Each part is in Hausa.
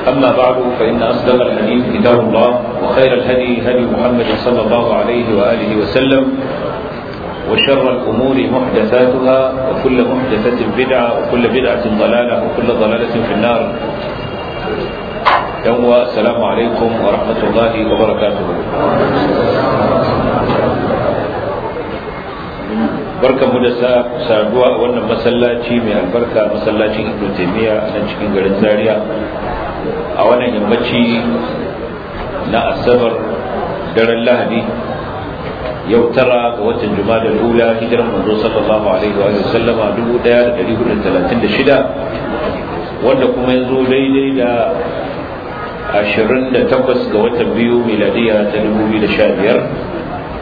أما بعد فإن أصدق الحديث كتاب الله وخير الهدي هدي محمد صلى الله عليه وآله وسلم وشر الأمور محدثاتها وكل محدثة بدعة وكل بدعة ضلالة وكل ضلالة في النار يوم السلام عليكم ورحمة الله وبركاته barka mu da saduwa a wannan masallaci mai albarka masallacin ibnu taymiya a nan cikin garin zaria a wannan yammaci na asabar daren lahadi yau tara ga watan juma'a ula hijiran manzo sallallahu alaihi wa sallama 1436 wanda kuma yanzu daidai da 28 ga watan biyu miladiya ta 2015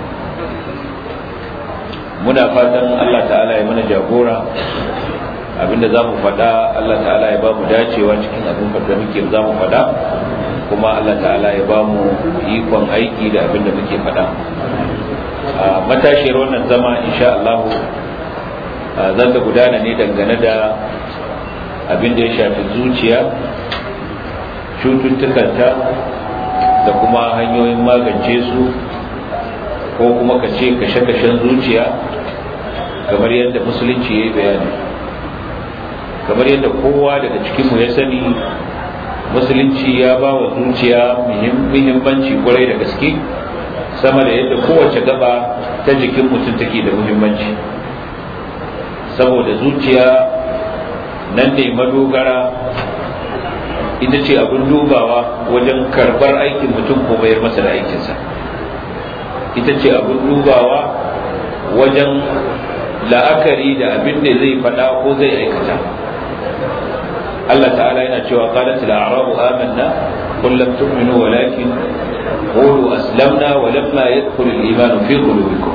muna fatan Allah ta'ala ya mana jagora abinda za mu faɗa Allah ta'ala ya ba mu dacewa cikin abin da muke za mu faɗa kuma Allah ta'ala ya ba mu ikon aiki da abin da muke faɗa a matashiyar wannan zama insha Allah za ta gudana ne dangane da abin da ya shafi zuciya cututtukanta da kuma hanyoyin magance su ko kuma ka ce kashe-kashen zuciya kamar yadda musulunci ya yi bayani kamar yadda kowa daga cikinmu ya sani musulunci ya ba wa zuciya muhimmanci kwarai da gaske sama da yadda kowace gaba ta jikin mutum take da muhimmanci saboda zuciya nan ne madogara ita ce abin dubawa wajen karbar aikin mutum ko bayar masa da aikinsa ita ce abin dubawa wajen la'akari da abin da zai faɗa ko zai aikata Allah ta'ala yana cewa qalat al-a'rabu amanna qul lam tu'minu walakin qulu aslamna wa lamma yadkhul al-iman fi qulubikum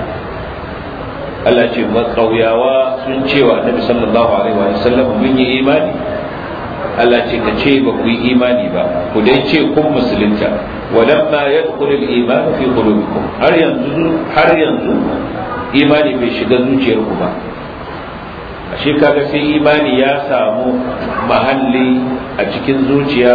Allah ce makauyawa sun cewa Annabi sallallahu alaihi wa sallam mun yi imani Allah ce ka ce ba ku yi imani ba ku dai ce kun musulunta walamma yadkhulu al-iman fi qulubikum har yanzu har yanzu imani bai shiga zuciyarku ba ashe kaga sai imani ya samu mahalli a cikin zuciya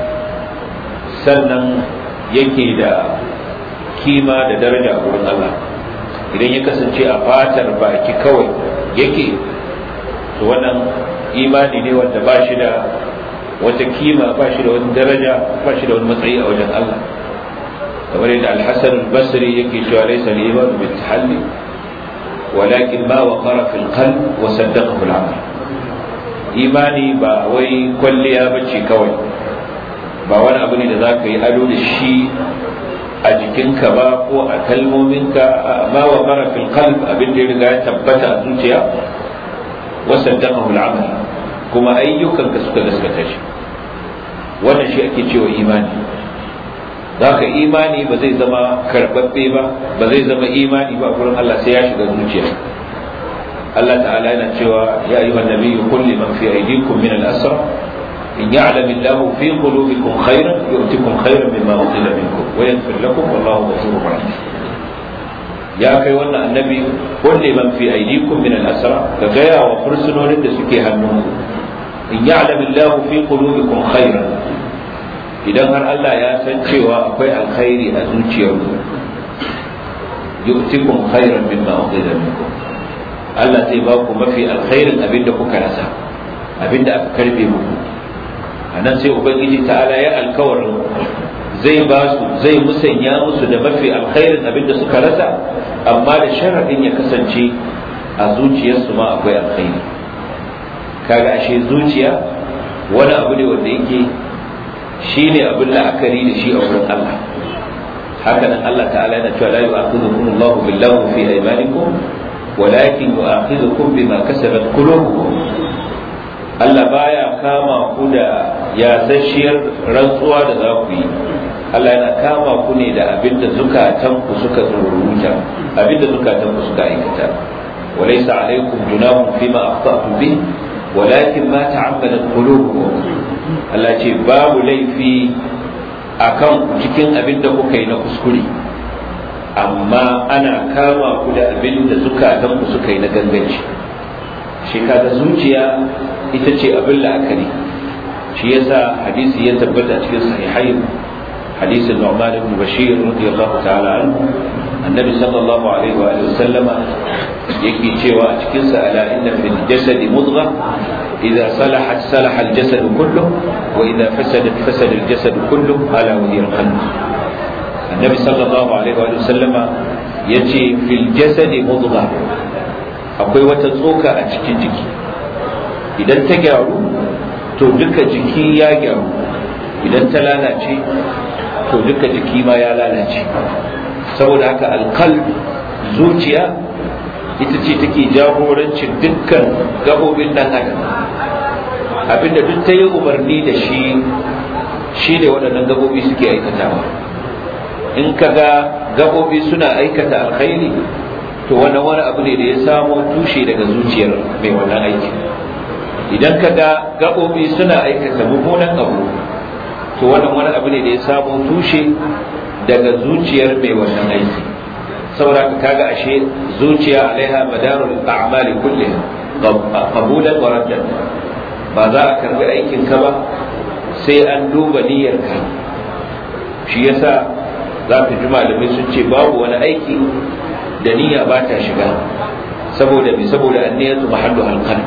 sannan yake da kima da daraja a wurin Allah idan ya kasance a fatar baki kawai yake to wannan imani ne wanda ba shi da wata kima ba shi da wani daraja ba shi da wani matsayi a wajen Allah kamar yadda al-Hasan al-Basri yake cewa laysa al-iman bil tahalli walakin ma waqara fil qalb wa saddaqahu al-amal imani ba wai kwalliya bace kawai ba wani abu ne da zaka yi ado da shi a jikinka ba ko a kalmominka ma waqara fil qalb abin da ya riga ya tabbata a zuciya wasaddaqahu al-amal kuma ayyukanka suka gaskata shi wannan shi ake cewa imani zaka imani ba zai zama karbabbe ba ba zai zama imani ba gurin Allah sai ya shiga zuciya Allah ta'ala yana cewa ya ayyuhan nabiyyu qul liman fi aydikum min al-asra in ya'lam Allahu fi qulubikum khayran yu'tikum khayran mimma ukhila minkum wa yaghfir lakum wallahu ghafurur rahim ya kai wannan annabi wanda man fi aidikum min al-asra ka gaya wa fursunonin da suke hannunku in ya'lam Allah fi qulubikum khairan idan har Allah ya san cewa akwai alkhairi a zuciyarku yu'tikum khairan mimma ukhidha minkum Allah zai ba ku mafi alkhairin abinda kuka rasa abinda aka karbe muku anan sai ubangiji ta'ala ya alkawarin zai ba su zai musanya musu da mafi alkhairin abinda suka rasa amma da sharadin ya kasance a zuciyarsu ma akwai alkhairi kaga ashe zuciya wani abu ne wanda yake shine abin la'akari da shi a wurin Allah haka nan Allah ta'ala yana cewa la yu'akhidhukum Allahu billahu fi aymanikum walakin yu'akhidhukum bima kasabat qulubukum Allah baya kama ku da yasasshiyar rantsuwa da za ku yi Allah yana kama ku ne da abinda zukatanku suka tsoruta abinda zukatanku suka aikata وليس عليكم جناح فيما أخطأتم به ولكن ما تعمدت قلوبكم Allah ce babu laifi a kan cikin abin da kuka yi na kuskure amma ana kama ku da abin da zukatanku suka yi na ganganci shi kaga zuciya ita ce abin la'akari shi yasa hadisi ya tabbata a cikin sahihai hadisin Nu'man ibn Bashir radiyallahu ta'ala anhu annabi sallallahu alaihi wa sallama yake cewa a cikin sa ala inna fil jasad mudgha idza salahat salaha al jasad kullu wa idza fasadat fasada al jasad kullu ala wa hiya al qalb annabi sallallahu alaihi wa sallama yace fil jasad mudgha akwai wata tsoka a cikin jiki idan ta gyaru to duka jiki ya gyaru idan ta lalace to duka jiki ma ya lalace saboda haka alkal zuciya ita ce take jagorancin dukkan gabobin dan adam abinda duk ta yi umarni da shi shi ne waɗannan gabobi suke aikatawa in ka ga gabobi suna aikata alkhairi to wannan wani abu ne da ya samo tushe daga zuciyar mai wannan aiki idan ka ga gabobi suna aikata mummunan abu to wannan wani abu ne da ya samo tushe daga zuciyar mai wannan aiki saboda ka kaga ashe zuciya alaiha madarul a'mali kulliha qabulan wa raddan ba za a karbi aikin ka ba sai an duba niyyar ka shi yasa za ka ji malamai sun ce babu wani aiki da niyya ba ta shiga saboda me saboda anniyatu mahallu halqan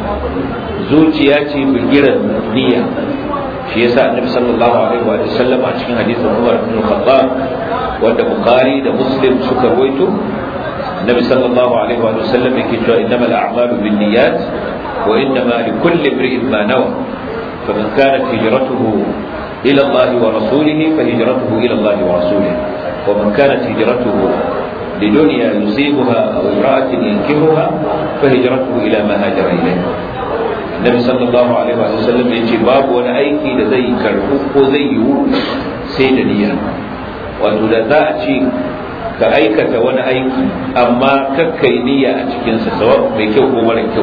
zuciya ce bigiran niyya shi yasa annabi sallallahu alaihi wa sallam a cikin hadisin Umar bin Khattab wanda Bukhari da Muslim suka rawaito annabi sallallahu alaihi wa sallam yake cewa innamal a'malu binniyat wa innama likulli imrin ma nawa faman kanat hijratuhu ila Allah wa rasulihi fahijratuhu ila Allah wa rasulihi wa man kanat hijratuhu لدنيا يصيبها أو امرأة ينكهها فهجرته إلى ما هاجر إليه Nabi sallallahu alaihi wa sallam ya ce babu wani aiki da zai karbu ko zai yiwu sai da niyya wato da za a ce ka aikata wani aiki amma kakkai niyya a cikinsa sawa mai kyau ko mara kyau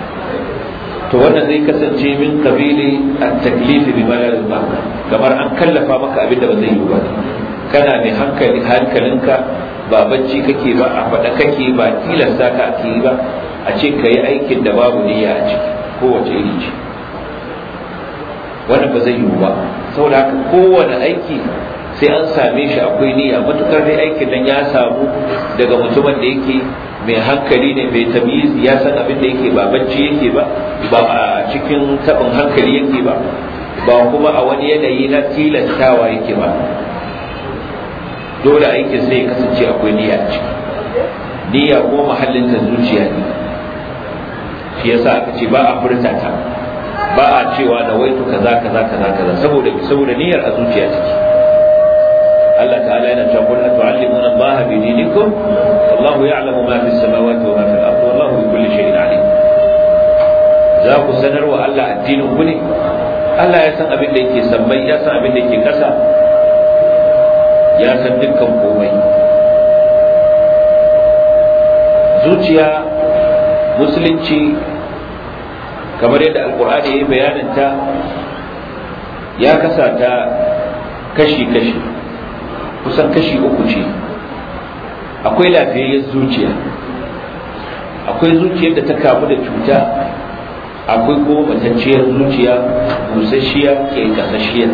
to wannan zai kasance min kabili at-taklif bi ma la kamar an kallafa maka abin da ba zai yiwu ba kana mai hankali hankalinka ba bacci kake ba a faɗa kake ba tilasta ka ake yi ba a ce ka yi aikin da babu niyya a ciki kowace iri ce wannan ba zai yiwu ba saboda haka kowane aiki sai an same shi akwai niyya matukar dai aikin nan ya samu daga mutumin da yake mai hankali ne mai tamiz ya san abin da yake ba bacci yake ba ba a cikin tabin hankali yake ba ba kuma a wani yanayi na tilastawa yake ba dole aikin sai ya kasance akwai niyya ciki niyya ko mahallin ta zuciya ne shi yasa aka ce ba a furta ta ba a cewa da waitu kaza kaza kaza kaza saboda saboda niyyar a zuciya take Allah ta'ala yana cewa qul atu'allimuna Allah bi dinikum wallahu ya'lamu ma fis samawati wa ma fil ardi wallahu bi kulli shay'in alim za ku sanar wa Allah addinin ku ne Allah ya san abin da yake sammai ya san abin da yake kasa ya san dukkan komai zuciya musulunci kamar yadda alkur'ani ya yi bayaninta ya kasa ta kashi-kashi kusan kashi uku ce akwai lafiyayyar zuciya akwai zuciyar da ta kamu da cuta akwai kuma matacciyar zuciya busasshiya ke kasashiya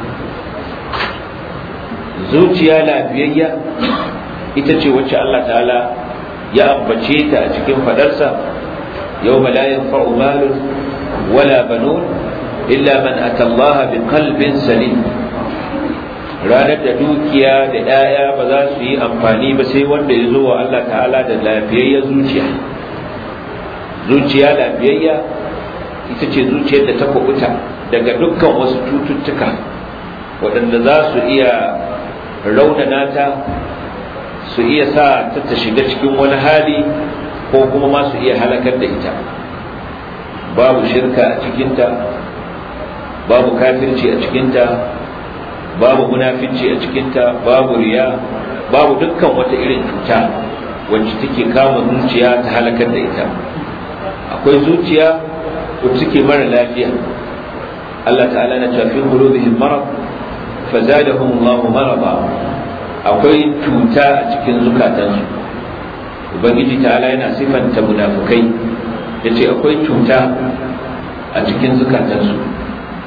zuciya lafiyayya ita ce wacce Allah ta'ala ya ambace ta a cikin fadarsa yau la yanfa'u malun wala banun illa man ata Allah bi qalbin salim ranar da dukiya da 'ya'ya ba za su yi amfani ba sai wanda ya zo wa Allah ta'ala da lafiyayya zuciya zuciya lafiyayya ita ce zuciyar da ta kubuta daga dukkan wasu cututtuka waɗanda za su iya raunana ta su iya sa ta ta shiga cikin wani hali ko kuma ma su iya halakar da ita babu shirka a cikinta babu kafirci a cikinta babu munafinci a cikinta babu riya babu dukkan wata irin cuta wacce take kama zuciya ta halakar da ita akwai zuciya wacce take mara lafiya Allah ta'ala na cewa fi qulubihim marad fazadahum Allahu marada akwai cuta a cikin zukatansu ubangiji ta'ala yana sifanta munafukai yace akwai cuta a cikin zukatansu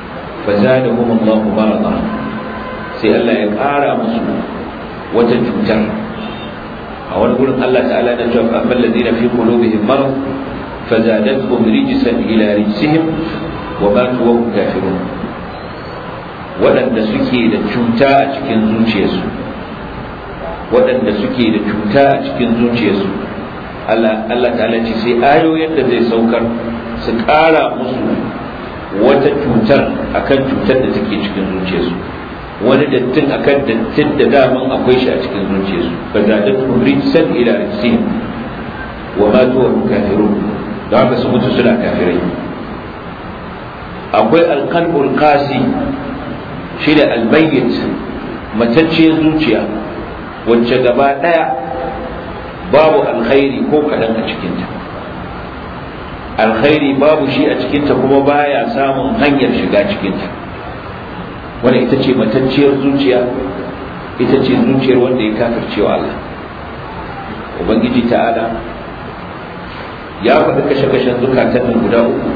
فزادهم الله مرضا sai Allah ya ƙara musu wata cutar a wani gurin Allah ta'ala na cewa amma alladhina fi qulubihim marad fazadatuhum rijsan ila rijsihim wa matu wa hum kafirun waɗanda suke da cuta a cikin zuciyarsu waɗanda suke da cuta a cikin zuciyarsu Allah Allah ta'ala ce sai ayoyin da zai saukar su ƙara musu wata cutar akan cutar da take cikin zuciyarsu wani dattin akan dattin da daman akwai shi a cikin zuciyarsu fa zadatuhum rijsan ila rijsihim wa matu wa kafirun da haka su mutu suna kafirai akwai alqalbul qasi shi da almayyit matacciyar zuciya wacce gaba daya babu alkhairi ko kaɗan a cikinta alkhairi babu shi a cikinta kuma baya samun hanyar shiga cikinta wanda ita ce matacciyar zuciya ita ce zuciyar wanda ya kafircewa Allah ubangiji ta'ala ya faɗi kashe-kashen zukatan nan guda uku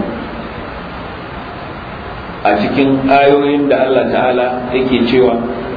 a cikin ayoyin da Allah ta'ala yake cewa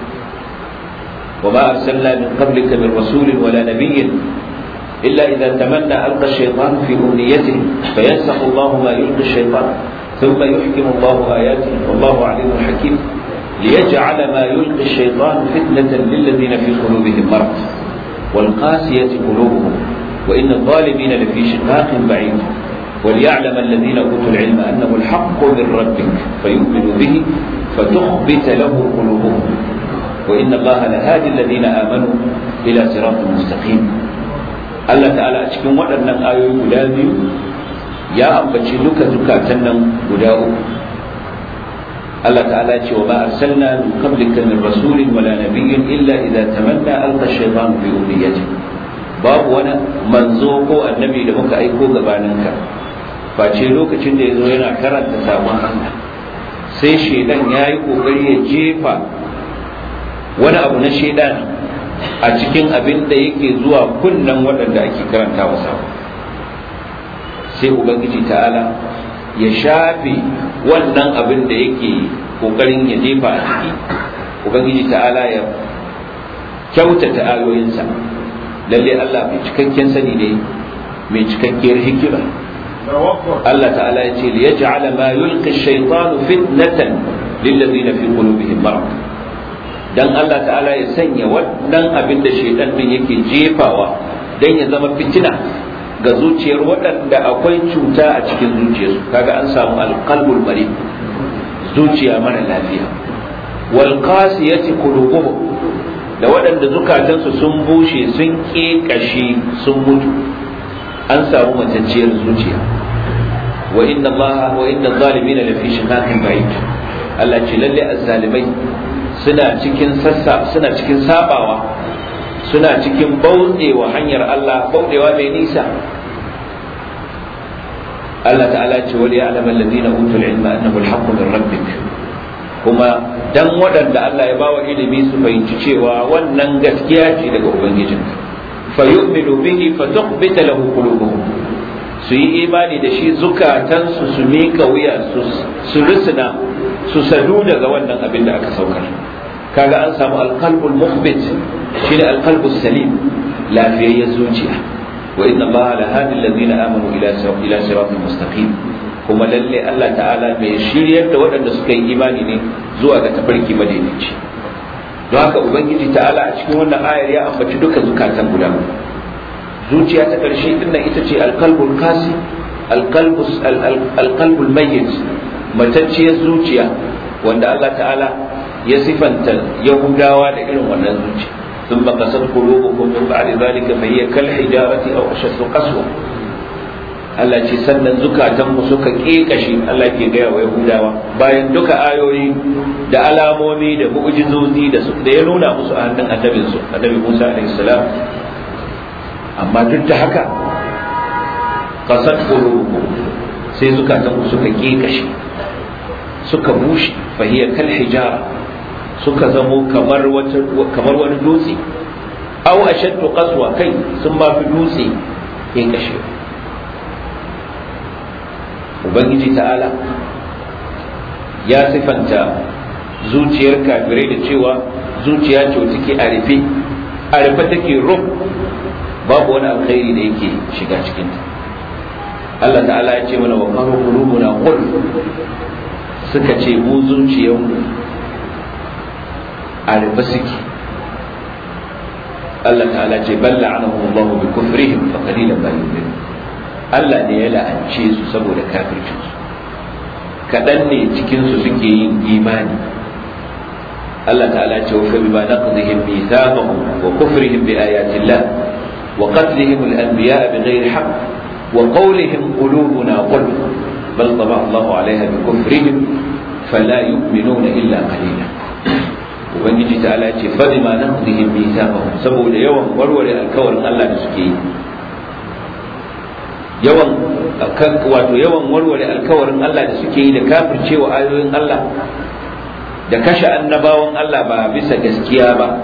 wa ma arsalna min qablika min rasulin wala nabiyyin illa idza tamanna alqa ash-shaytan fi umniyatihi fayansakhu Allahu ma yulqi ash-shaytan thumma yuhkimu Allahu ayatihi wallahu alimun hakim ليجعل ما يلقي الشيطان فتنة للذين في قلوبهم مرض والقاسية قلوبهم وإن الظالمين لفي شقاق بعيد وليعلم الذين أوتوا العلم أنه الحق من ربك فيؤمنوا به فتخبت له قلوبهم وإن الله لهادي الذين آمنوا إلى صراط مستقيم الله تعالى أشكم وأن آية ملازم يا أبتشي لك زكاة غداؤ الله تعالى وما أرسلنا من قبلك من رسول ولا نبي إلا إذا تمنى ألقى الشيطان في أمنيته باب وانا منزوكو النبي لمك أيكو غبانك face lokacin da ya zo yana karanta sabon Allah sai shaidan ya yi kokari ya jefa wani abu na shaidan a cikin abin da yake zuwa kunnen waɗanda ake karanta wa sabon sai ubangiji ta'ala ya shafe wannan abin da yake kokarin ya jefa a ciki ubangiji ta'ala ya kyautata ayoyinsa lalle Allah mai cikakken sani ne mai cikakkiyar hikima Allah ta'ala ya ce liyaj'ala ma yulqi ash-shaytanu fitnatan lil ladina fi qulubihim marad dan Allah ta'ala ya sanya wannan abin da shaytan din yake jefawa dan ya zama fitina ga zuciyar waɗanda akwai cuta a cikin zuciyarsu kaga an samu alqalbul marid zuciya mara lafiya wal qasiyati qulubuhum da waɗanda zukatansu sun bushe sun ƙeƙashe sun mutu an samu matacciyar zuciya wa inna Allah wa inna zalimin la fi shiqaqin ba'id Allah ce lalle azzalimai suna cikin sassa suna cikin sabawa suna cikin bauɗewa hanyar Allah bauɗewa mai nisa Allah ta'ala ce wali ya'lam alladhina utul ilma annahu al-haqqu min rabbik kuma dan waɗanda Allah ya bawa ilimi su fahimci cewa wannan gaskiya ce daga ubangijinka fa yu'minu bihi fa tukhbita lahu qulubuhum su yi imani da shi zukatansu su mika wuya su risina su sadu daga wannan abin da aka saukar kaga an samu alqalbul mukhbit shine alqalbus salim lafiyayyar zuciya wa inna allaha la hadi alladhina amanu ila ila siratin mustaqim kuma lalle Allah ta'ala mai shiryar da waɗanda suka yi imani ne zuwa ga tafarki madaidaici don haka ubangiji ta'ala a cikin wannan ayar ya ambaci duka zukatan guda zuciya ta ƙarshe din nan ita ce alqalbul kasi alqalbus alqalbul mayyit matacciyar zuciya wanda Allah ta'ala ya sifanta yahudawa da irin wannan zuciya ثم قست قلوبكم من بعد ذلك فهي كالحجارة أو أشد قسوة Allah ce sannan zukatanmu suka ƙeƙashe Allah ke gaya wa Yahudawa bayan duka ayoyi da alamomi da mu'jizozi da da ya nuna musu a hannun annabin su annabi Musa alaihi salam amma duk da haka qasat qulubuhum sai zukatanmu suka ƙeƙashe suka bushe fa hiya kal hijara suka zamo kamar wata kamar wani dutse aw ashaddu qaswa kai sun ba fi dutse ƙeƙashe ubangiji ta'ala ya sifanta zuciyar kafirai da cewa zuciya ce wata ke a rufe a rufe take ruf babu wani alkhairi da yake shiga cikinta Allah ta'ala ya ce mana wa qalu qulubuna qul suka ce mu zuciyarmu a rufe suke Allah ta'ala ce bal la'anahu Allah bi kufrihim fa qalilan ma yu'minun Allah ne ya la'ance su saboda kafircin su kadan ne cikin su suke yin imani Allah ta'ala ce wa bima naqdihim mithaqahum wa kufrihim bi ayati Allah wa qatlihim al-anbiya bighayri haqq wa qawlihim qulubuna qulb bal taba Allah 'alayha bi kufrihim fala yu'minuna illa qalila ubangiji ta ala ce fa bima naqdihim mithaqahum saboda yawan warware alkawarin Allah da suke yi yawan wato yawan warware alkawarin Allah da suke yi da kafircewa ayoyin Allah da kashe annabawan Allah ba bisa gaskiya ba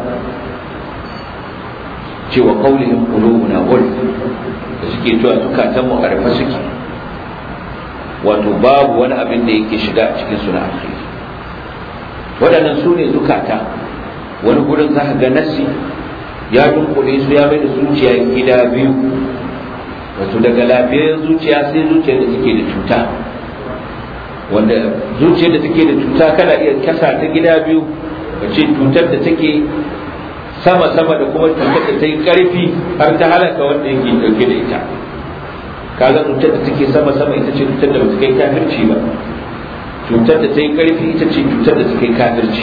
cewa qaulihim qulubuna ghul da suke cewa zukatan mu arfa suke wato babu wani abin da yake shiga cikin suna alkhairi waɗannan su ne zukata wani gurin za ka ga nassi ya dunkule su ya mai da zuciya gida biyu wato daga lafiyar zuciya sai zuciyar da take da cuta wanda zuciyar da take da cuta kana iya kasa ta gida biyu wace cutar da take sama sama da kuma cutar da ta yi karfi har ta halaka wanda yake dauke da ita kaga cutar da take sama sama ita ce cutar da ba ta kai kafirci ba cutar da ta yi ƙarfi ita ce cutar da ta kai kafirci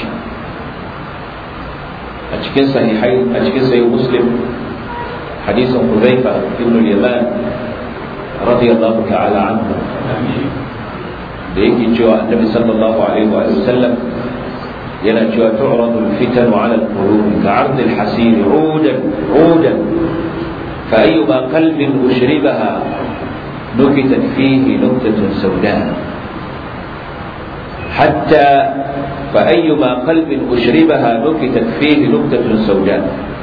a cikin sahihai a cikin sahih muslim hadisin huzaifa ibn al-yaman radiyallahu ta'ala anhu da yake cewa annabi sallallahu alaihi wa sallam yana cewa tu'radu al-fitan 'ala al-qulub ka'ard al-hasir 'udan 'udan fa ayyuma qalbin ushribaha nukitat fihi nuqtatun sawda حتى فأيما قلب أشربها نكتت فيه نكتة سوداء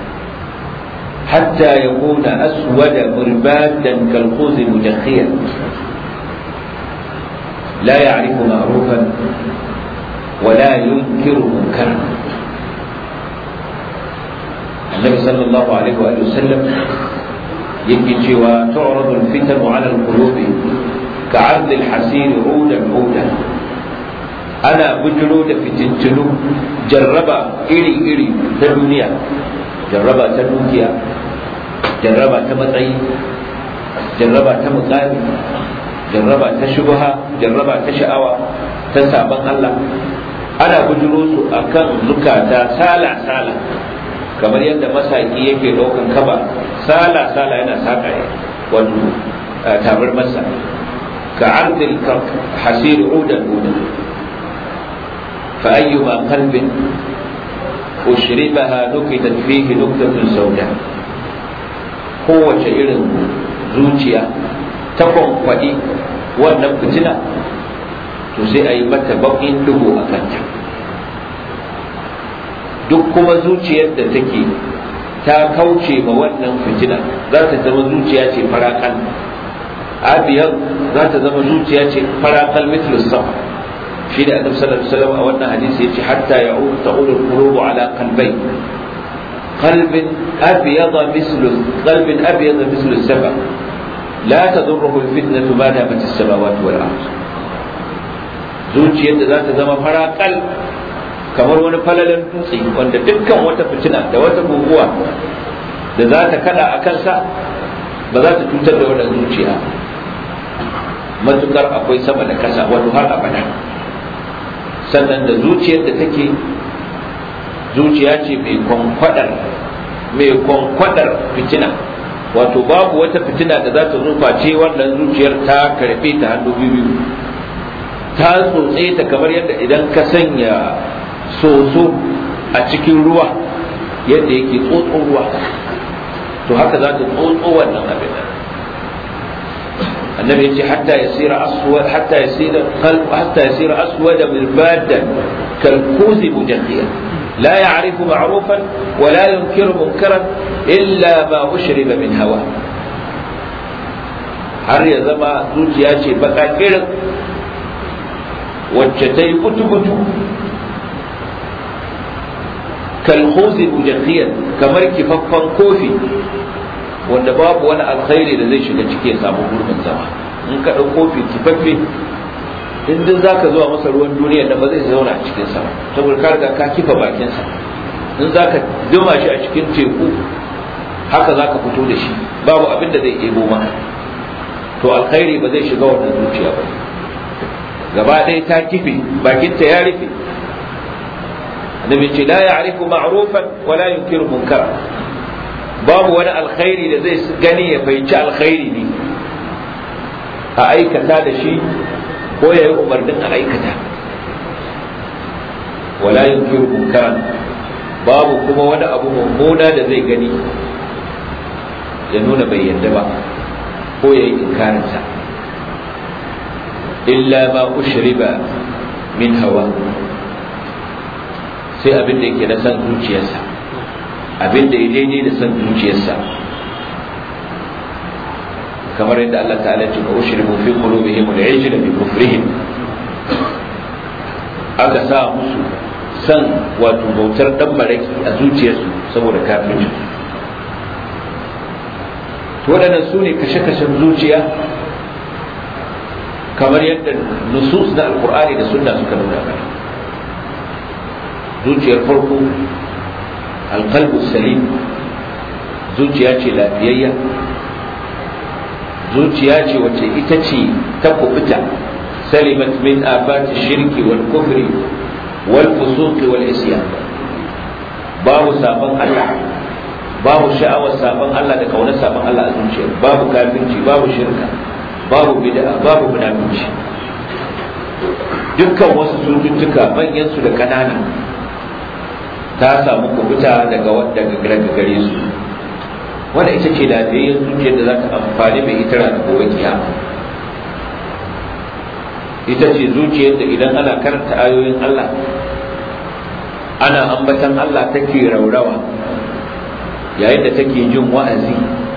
حتى يكون أسود مربادا كالخوذ مجخيا لا يعرف معروفا ولا ينكر منكرا النبي صلى الله عليه وآله وسلم يجي وتعرض الفتن على القلوب كعرض الحسير عودا عودا ana bujiro da fitintunu jarraba iri-iri ta duniya jarraba ta dukiya jarraba ta matsayi jarraba ta mukami jarraba ta shubha jarraba ta sha'awa ta sabon Allah ana bujiro su akan zukata sala-sala kamar yadda masaki yake ɗaukan kaba sala-sala yana saƙa wato tabar masa ka ardil hasiri udan udan فأيما قلب أشربها نكتت فيه نكتة سوداء kowace irin zuciya ta kwankwaɗi wannan fitina to sai a yi mata baƙin duhu a kanta duk kuma zuciyar da take ta kauce ma wannan fitina za ta zama zuciya ce farakal abiyar za ta zama zuciya ce farakal mitlus sama shi da annabi sallallahu alaihi wasallam a wannan hadisi yace hatta ya'ud ta'ud al-qulub ala qalbay qalbin abyada mislu qalbin abyada mislu as-saba la tadurruhu al-fitnatu ma damat as-samawati wal ard zuciyar da za ta zama farakal kamar wani falalan dutse wanda dukkan wata fitina da wata guguwa da za ta kada a kansa ba za ta cutar da wannan zuciya matukar akwai sama da kasa wato har abada sannan da zuciyar da take zuciya ce mai kwankwadar mai kwankwadar fitina wato babu wata fitina da za ta zufa ce wannan zuciyar ta karfe ta hannu biyu ta tsotse ta kamar yadda idan ka sanya soso a cikin ruwa yadda yake tsotso ruwa to haka za ta tsotso wannan abin النبي يجي حتى يصير أسود حتى يصير قلب حتى يصير أسود مربادا كالكوز مجخيا لا يعرف معروفا ولا ينكر منكرا إلا ما أشرب من هواه har ya zama zuciya ce baka irin wacce ta yi kutu-kutu kalhozi mujakhiyar kamar kifaffan kofi wanda babu wani alkhairi da zai shiga ciki ya samu gurbin zama in ka ɗau kofi kifaffe in duk za ka zuwa masa ruwan duniya da ba zai zauna a cikinsa saboda ka riga ka kifa bakinsa in za ka duma shi a cikin teku haka za ka fito da shi babu abin da zai ebo maka to alkhairi ba zai shiga wannan zuciya ba gaba ɗaya ta kife bakinta ya rufe annabi ce la ya'rifu ma'rufan wa la yunkiru munkara babu wani alkhairi da zai gani ya fahimci alkhairi ne a aikata da shi ko ya yi umarnin a aikata wala yunkiru munkaran babu kuma wani abu mummuna da zai gani ya nuna bai yadda ba ko ya yi inkarinsa illa ma ushriba min hawa sai abin da yake na san zuciyarsa abin da ya daidai da san zuciyarsa kamar yadda Allah ta'ala ce ko ushribu fi qulubihim al-ijla bi kufrihim aka sa musu san wato bautar dan maraki a zuciyarsu saboda kafirci to waɗannan su ne kashe-kashen zuciya kamar yadda nusus na alkur'ani da sunna suka nuna mana zuciyar farko alqalbu salim zuciya ce lafiyayya zuciya ce wacce ita ce ta kubuta salimat min afati shirki wal kufri wal fusuqi wal isyan babu sabon Allah babu sha'awar sabon Allah da kaunar sabon Allah a zuciya babu kafirci babu shirka babu bid'a babu munafici dukkan wasu cututtuka manyan su da kanana ta samu kubuta daga daga gare su wanda ita ce lafiyayyen zuciyar da za ta amfani mai ita da gobe kiyama ita ce zuciyar da idan ana karanta ayoyin Allah ana ambatan Allah take raurawa yayin da take jin wa'azi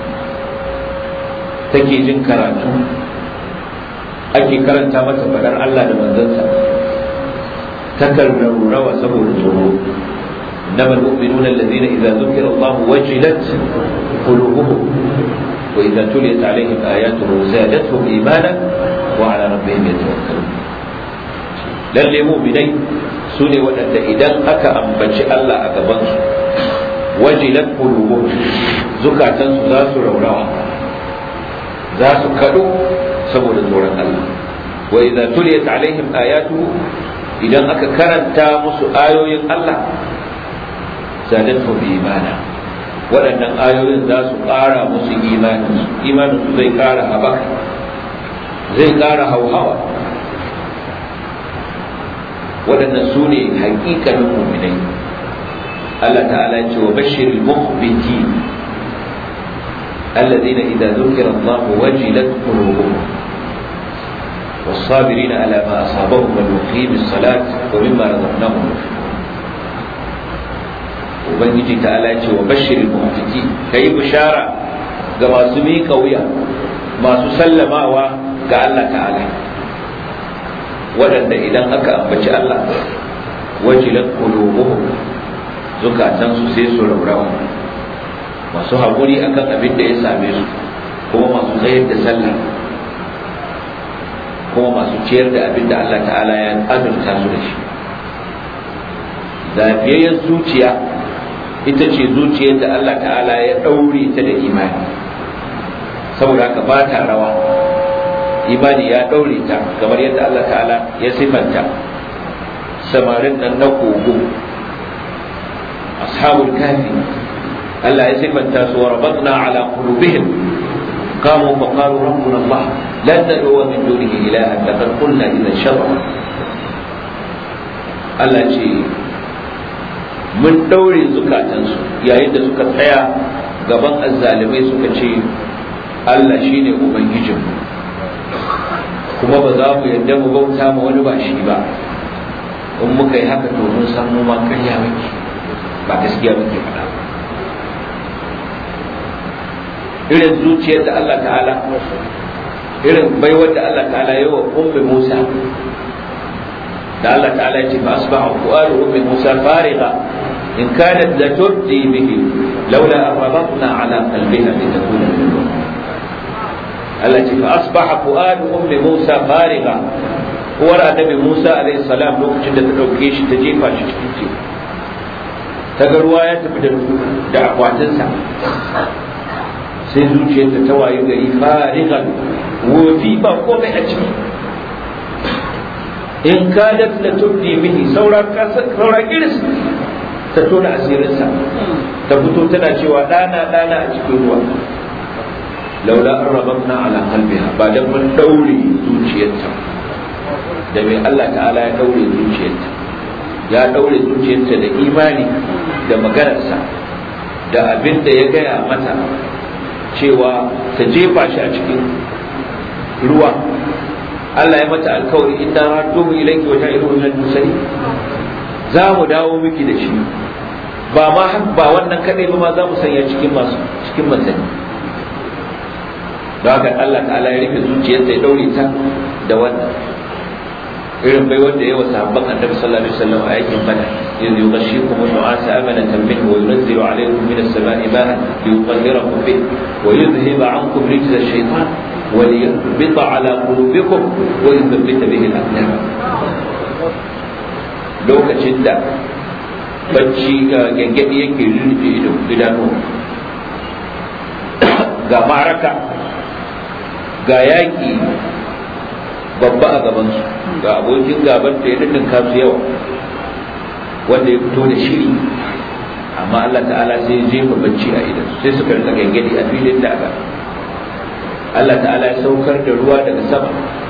take jin karatu ake karanta mata fadar Allah da manzansa takan raurawa saboda tsoro إنما المؤمنون الذين إذا ذكر الله وجلت قلوبهم وإذا تليت عليهم آياته زادتهم إيمانا وعلى ربهم يتوكلون lalle mu'minai su ne waɗanda idan aka ambaci Allah a gabansu wajilat qulubuhum zukatansu za su raurawa za su kaɗo saboda tsoron Allah wa idza tuliyat alaihim ayatuhu idan aka karanta musu ayoyin Allah zadatu bi imana waɗannan ayoyin za su ƙara musu imanin imanin su zai ƙara habaka zai ƙara hauhawa waɗannan su ne haƙiƙanin muminai Allah ta'ala ce wa bashir al-mukhbiti الذين إذا ذكر الله وجلت قلوبهم والصابرين على ما أصابهم والمقيم الصلاة ومما رزقناهم ينفقون ubangiji ta ala ce wa bashirin mu'mini ka yi bishara ga masu miƙa wuya masu sallamawa ga Allah ta'ala waɗanda idan aka ambaci Allah wajilat qulubuhum zukatansu sai su raurawa masu haƙuri akan abin da ya same su kuma masu tsayar da sallah kuma masu ciyar da abin da Allah ta'ala ya azurta su da shi lafiyayyen zuciya ita ce zuciyar da Allah ta'ala ya ɗaure ta da imani saboda haka ba ta rawa imani ya ɗaure ta kamar yadda Allah ta'ala ya sifanta samarin nan na kogo ashabul kafi Allah ya sifanta su wa rabatna ala qulubihim قاموا فقالوا ربنا الله لن ندعو من دونه إلها لقد قلنا إذا شرا Allah ce mun ɗaure zukatansu yayin da suka tsaya gaban azzalimai suka ce Allah shi ne Ubangijinmu kuma ba za mu yadda mu bauta ma wani ba shi ba in muka yi haka to mun san mu ma karya muke ba gaskiya muke faɗa irin zuciyar da Allah ta'ala irin baiwar da Allah ta'ala yi wa ummi Musa da Allah ta'ala ya ce fa asbaha fu'adu ummi Musa fariga in kanat la turdi bihi laula arabatna ala qalbiha litakuna min Allah ce fa asbaha fu'adu ummi Musa fariga uwar annabi Musa alaihi salam lokacin da ta dauke shi ta jefa shi cikin teku ta ga ruwa ya tafi da akwatinsa sai zuciyarta ta wayi gari farigan wofi ba komai a ciki in kadat la tubdi bihi saura saura iris ta tona asirinsa ta fito tana cewa dana dana a cikin ruwa laula an rabatna ala qalbiha ba dan mun daure zuciyarta da mai Allah ta'ala ya daure zuciyarta ya daure zuciyarta da imani da maganarsa da abin da ya gaya mata cewa ta jefa shi a cikin ruwa Allah ya mata alkawari inna radduhu ilayki wa ja'iluhu min al-mursalin za mu dawo miki da shi ba ma ba wannan kadai ba ma za mu sanya cikin masu cikin manzanni don haka Allah ta'ala ya rufe zuciyarsa ya daure ta da wannan irin bai wanda yawa sahabban annabi sallallahu alaihi wasallam a yakin bada yanzu yughashshikum nu'asa amanatan minhu wa yunzilu alaykum min as-sama'i ma'an liyutahhirakum bih wa yudhhiba 'ankum rijza ash-shaytan wa liyuthbita 'ala qulubikum wa yuthabbita bihi al-aqdam lokacin da bacci ga gangadi yake rufe idanu ga maraka ga yaki babba a gabansu ga abokin gaban da ya dindinka su yawa wanda ya fito da shiri amma Allah ta'ala sai ya jefa bacci a idan sai suka rika gangadi a filin da aka Allah ta'ala ya saukar da ruwa daga sama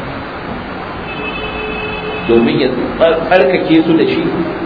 domin ya tsarkake su da shi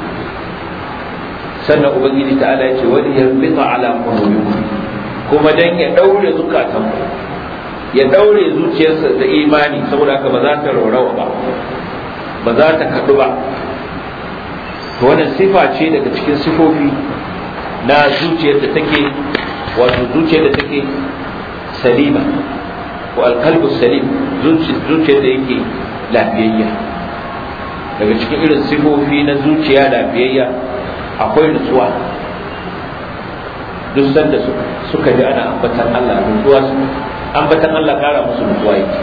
sannan ubangiji ta'ala ya ce wani ya rika ala qulubikum kuma dan ya daure zukatanku ya daure zuciyarsa da imani saboda haka ba za ta raurawa ba ba za ta kaɗu ba to wannan sifa ce daga cikin sifofi na zuciyar da take wato zuciyar da take salima ko alkalbu salim zuciyar da yake lafiyayya daga cikin irin sifofi na zuciya lafiyayya akwai nutsuwa duk sanda suka ji ana ambatan Allah nutsuwa ambatan Allah kara musu nutsuwa yake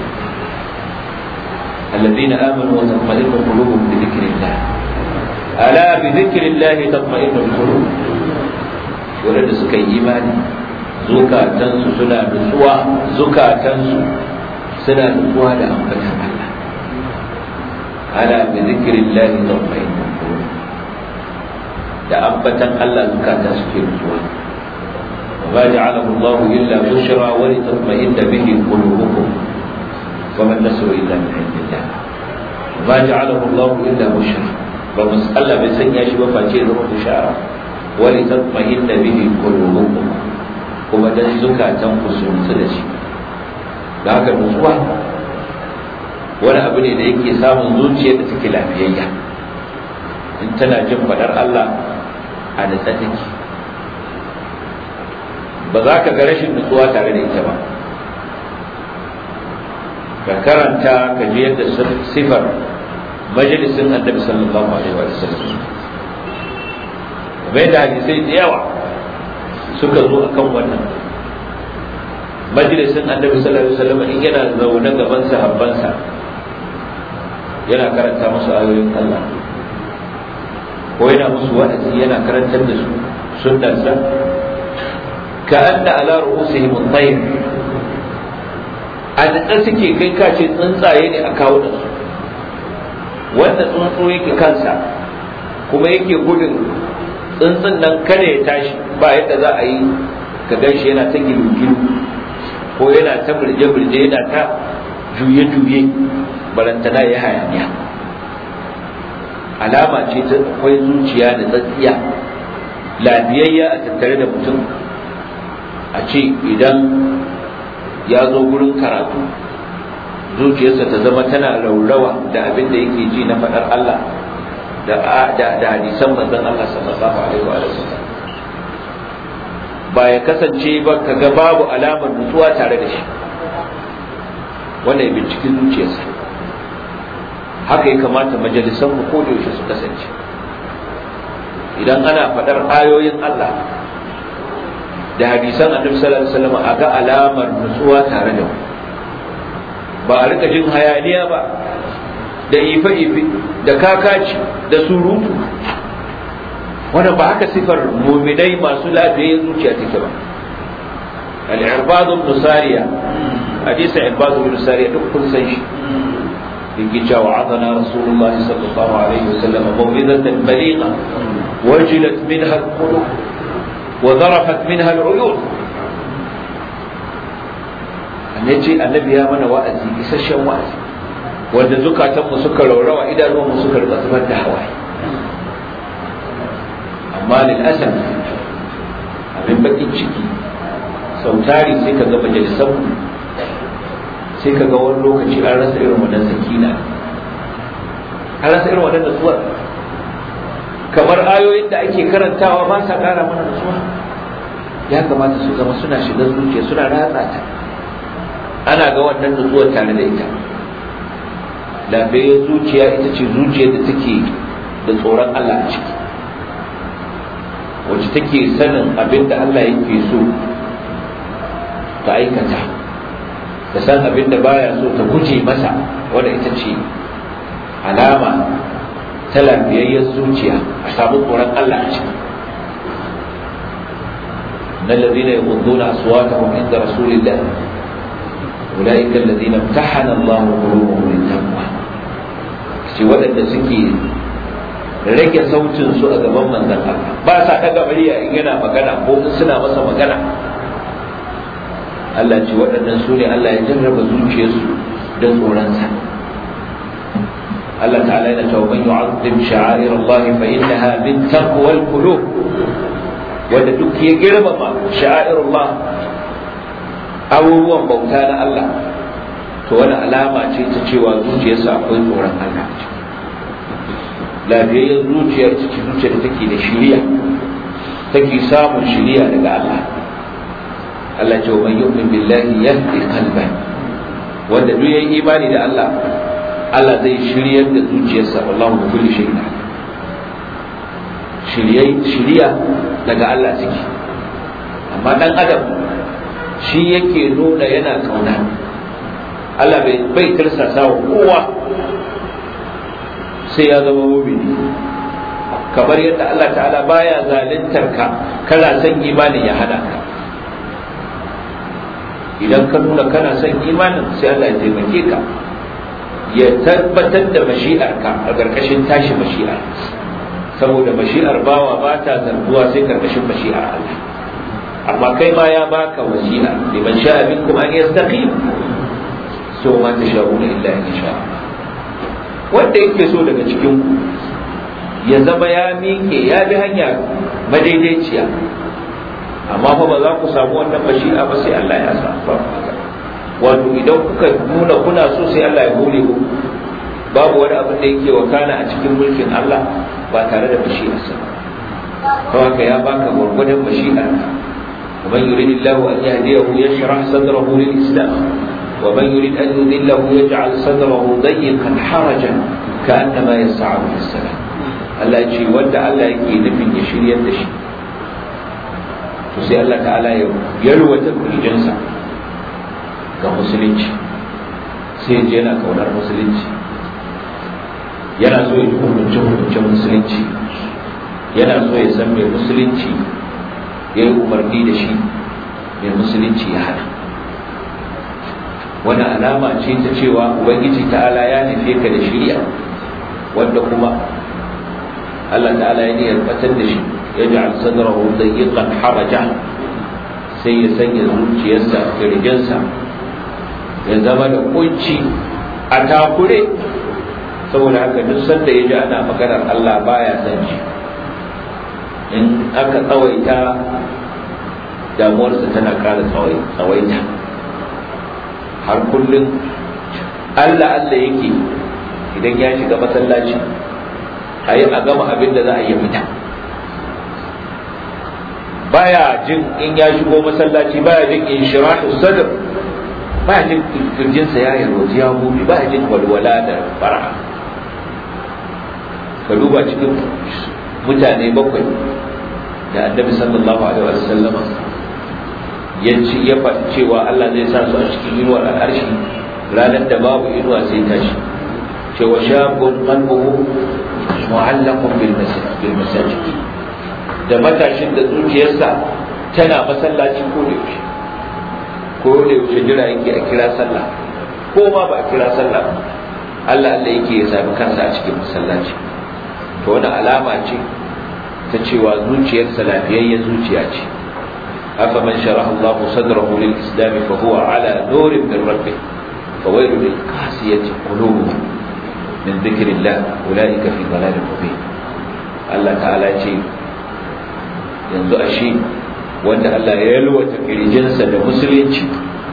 الذين آمنوا وتطمئن قلوبهم بذكر الله ألا بذكر الله تطمئن القلوب ولد سكي إيماني zukatansu suna nutsuwa zukatansu suna nutsuwa da ambatan Allah ala bi zikrillahi tatma'innu qulub da ambatan Allah zukatan suke nutsuwa وما جعله الله إلا بشرى ولتطمئن به قلوبكم وما النصر إلا من عند الله وما جعله الله إلا بشرى بمسألة بسن يشي وفاتي ذو بشارة ولتطمئن به قلوبكم kuma dan zukatan ku su nutsu da shi da haka nutsuwa wani abu ne da yake samun zuciyar da take lafiyayya in tana jin faɗar Allah a nutsa take ba za ka ga rashin nutsuwa tare da ita ba ka karanta ka ji yadda sifar majalisin annabi sallallahu alaihi wa sallam bai da hadisai da yawa suka zo akan wannan majalisin annabi sallallahu alaihi wa sallam in yana zaune gaban sahabbansa yana karanta musu ayoyin Allah ko yana musu wa'azi yana karantar da su sunnarsa كأن على رؤوسهم الطير an da suke kai kace tsuntsaye ne a kawo da su wanda tsuntsu yake kansa kuma yake gudun tsuntsun nan kada ya tashi ba yadda za a yi ka gan shi yana ta gilu-gilu ko yana ta birje-birje yana ta juye-juye barantana ya hayaniya alama ce ta akwai zuciya da tsatsiya lafiyayya a tattare da mutum a ce idan ya zo gurin karatu zuciyarsa ta zama tana raurawa da abin da yake ji na faɗar Allah da hadisan manzon Allah sallallahu alaihi wa sallam ba ya kasance ba ka ga babu alamar nutsuwa tare da shi wannan binciken zuciyarsa haka ya kamata majalisan mu ko da yaushe su kasance idan ana faɗar ayoyin Allah da hadisan annabi sallallahu alaihi wasallam a ga alamar nutsuwa tare da mu ba a rika jin hayaniya ba da ife-ife da kakaci da surutu wannan ba haka sifar muminai masu lafiyayyen zuciya take ba al-irbad ibn sariya hadisi irbad ibn sariya duk kun san shi yake cewa adana rasulullahi sallallahu alaihi wasallam mawidatan baligha wajilat minha al-qulub wa zarafat minha al-uyun annabi annabi ya mana wa'azi isasshen wa'azi wanda zukatanmu suka raurawa idanunmu suka rika zubar da hawaye amma lil asaf abin bakin ciki sau tari sai ka ga majalisan sai ka ga wani lokaci an rasa irin wannan sakina an rasa irin wannan nutsuwar kamar ayoyin da ake karantawa ba sa kara mana nutsuwa ya kamata su zama suna shiga zuciya suna ratsa ta ana ga wannan nutsuwar tare da ita lafiyar zuciya ita ce zuciyar da take da tsoron Allah a ciki wacce take sanin abin da Allah yake so ta aikata da san abin da baya so ta guje masa wanda ita ce alama ta lafiyayyar zuciya a samu tsoron Allah a ciki na الذين يغضون أصواتهم عند رسول الله أولئك الذين امتحن الله قلوبهم للتقوى ce waɗanda suke rage sautin su a gaban manzon Allah ba sa daga murya in yana magana ko in suna masa magana Allah ce waɗannan su ne Allah ya jarraba zuciyarsu da tsoronsa Allah ta'ala yana cewa man yu'azzim sha'air Allah fa innaha min taqwal qulub wanda duk ya girmama sha'air Allah abubuwan bauta na Allah to wani alama ce ta cewa zuciyarsa akwai tsoron Allah lafiyayyen zuciya ita ce zuciya da take da shiriya take samun shiriya daga Allah Allah ce wa man yu'min billahi yahdi qalban wanda duk yayin imani da Allah Allah zai shiryar da zuciyarsa wallahu bi kulli shay'in shiryai shiriya daga Allah take amma dan adam shi yake nuna yana kauna Allah bai tirsasa wa kowa sai ya zama mumini kamar yadda Allah ta'ala baya zalintar ka kana son imanin ya hada ka idan ka nuna kana son imanin sai Allah ya taimake ka ya tabbatar da mashi'ar ka a ƙarƙashin tashi mashi'ar saboda mashi'ar bawa ba ta zarguwa sai ƙarƙashin mashi'ar Allah amma kai ma ya baka wasi'a liman sha'a minkum an yastaqim so ma tasha'una illa in sha wanda yake so daga cikin ku ya zama ya miƙe ya bi hanya madaidaiciya amma fa ba za ku samu wannan bashi'a ba sai Allah ya sa wato idan kuka nuna kuna so sai Allah ya hore ku babu wani abin da yake wakana a cikin mulkin Allah ba tare da bashi'arsa to haka ya baka gwargwadon bashi'ar ومن يريد الله أن يهديه يشرح صدره للإسلام ومن يريد أن يذله يجعل صدره ضيقا حرجا كأنما يسعد في السماء Allah ya ce wanda Allah yake nufin ya shiryar da shi to sai Allah ta'ala ya yalwata kurjinsa ga musulunci sai je yana kaunar musulunci yana so ya ji hukunce hukuncen musulunci yana so ya san mai musulunci ya yi umarni da shi mai musulunci ya hana wani alama ce ta cewa ubangiji ta'ala ya nufe ka da shirya wanda kuma Allah ta'ala ya niyyar batar da shi ya ji sadrahu dayyqan haraja sai ya sanya zuciyarsa kirjinsa ya zama da kunci a takure saboda haka duk sanda ya ji ana maganar Allah baya san shi in aka tsawaita damuwarsa tana ƙara tsawaita har kullum Allah Allah yake idan ya shiga masallaci a yi a gama abin da za a yi fita baya jin in ya shigo masallaci baya jin in shirahu sadr baya jin kirjinsa ya yarwaji ya buɗe baya jin walwala da fara ka duba cikin mutane bakwai da annabi sallallahu alaihi wa sallama ya ci ya faɗi cewa Allah zai sa su a cikin inuwar al'arshi ranar da babu inuwa sai tashi cewa shabun qalbuhu mu'allaqun bil masajid da matashin da zuciyarsa tana masallaci ko da yaushe ko da yaushe jira yake a kira sallah ko ma ba a kira sallah Allah Allah yake ya sami kansa a cikin masallaci to wani alama ce ta cewa zuciyarsa lafiyayyen zuciya ce afa man sharaha Allah sadrahu lil islam fa huwa ala nurin min rabbih fa waylu lil qasiyati qulubuhum min dhikrillah ulaika fi dhalalin mubin Allah ta'ala ce yanzu ashe wanda Allah ya yalwata kirjinsa da musulunci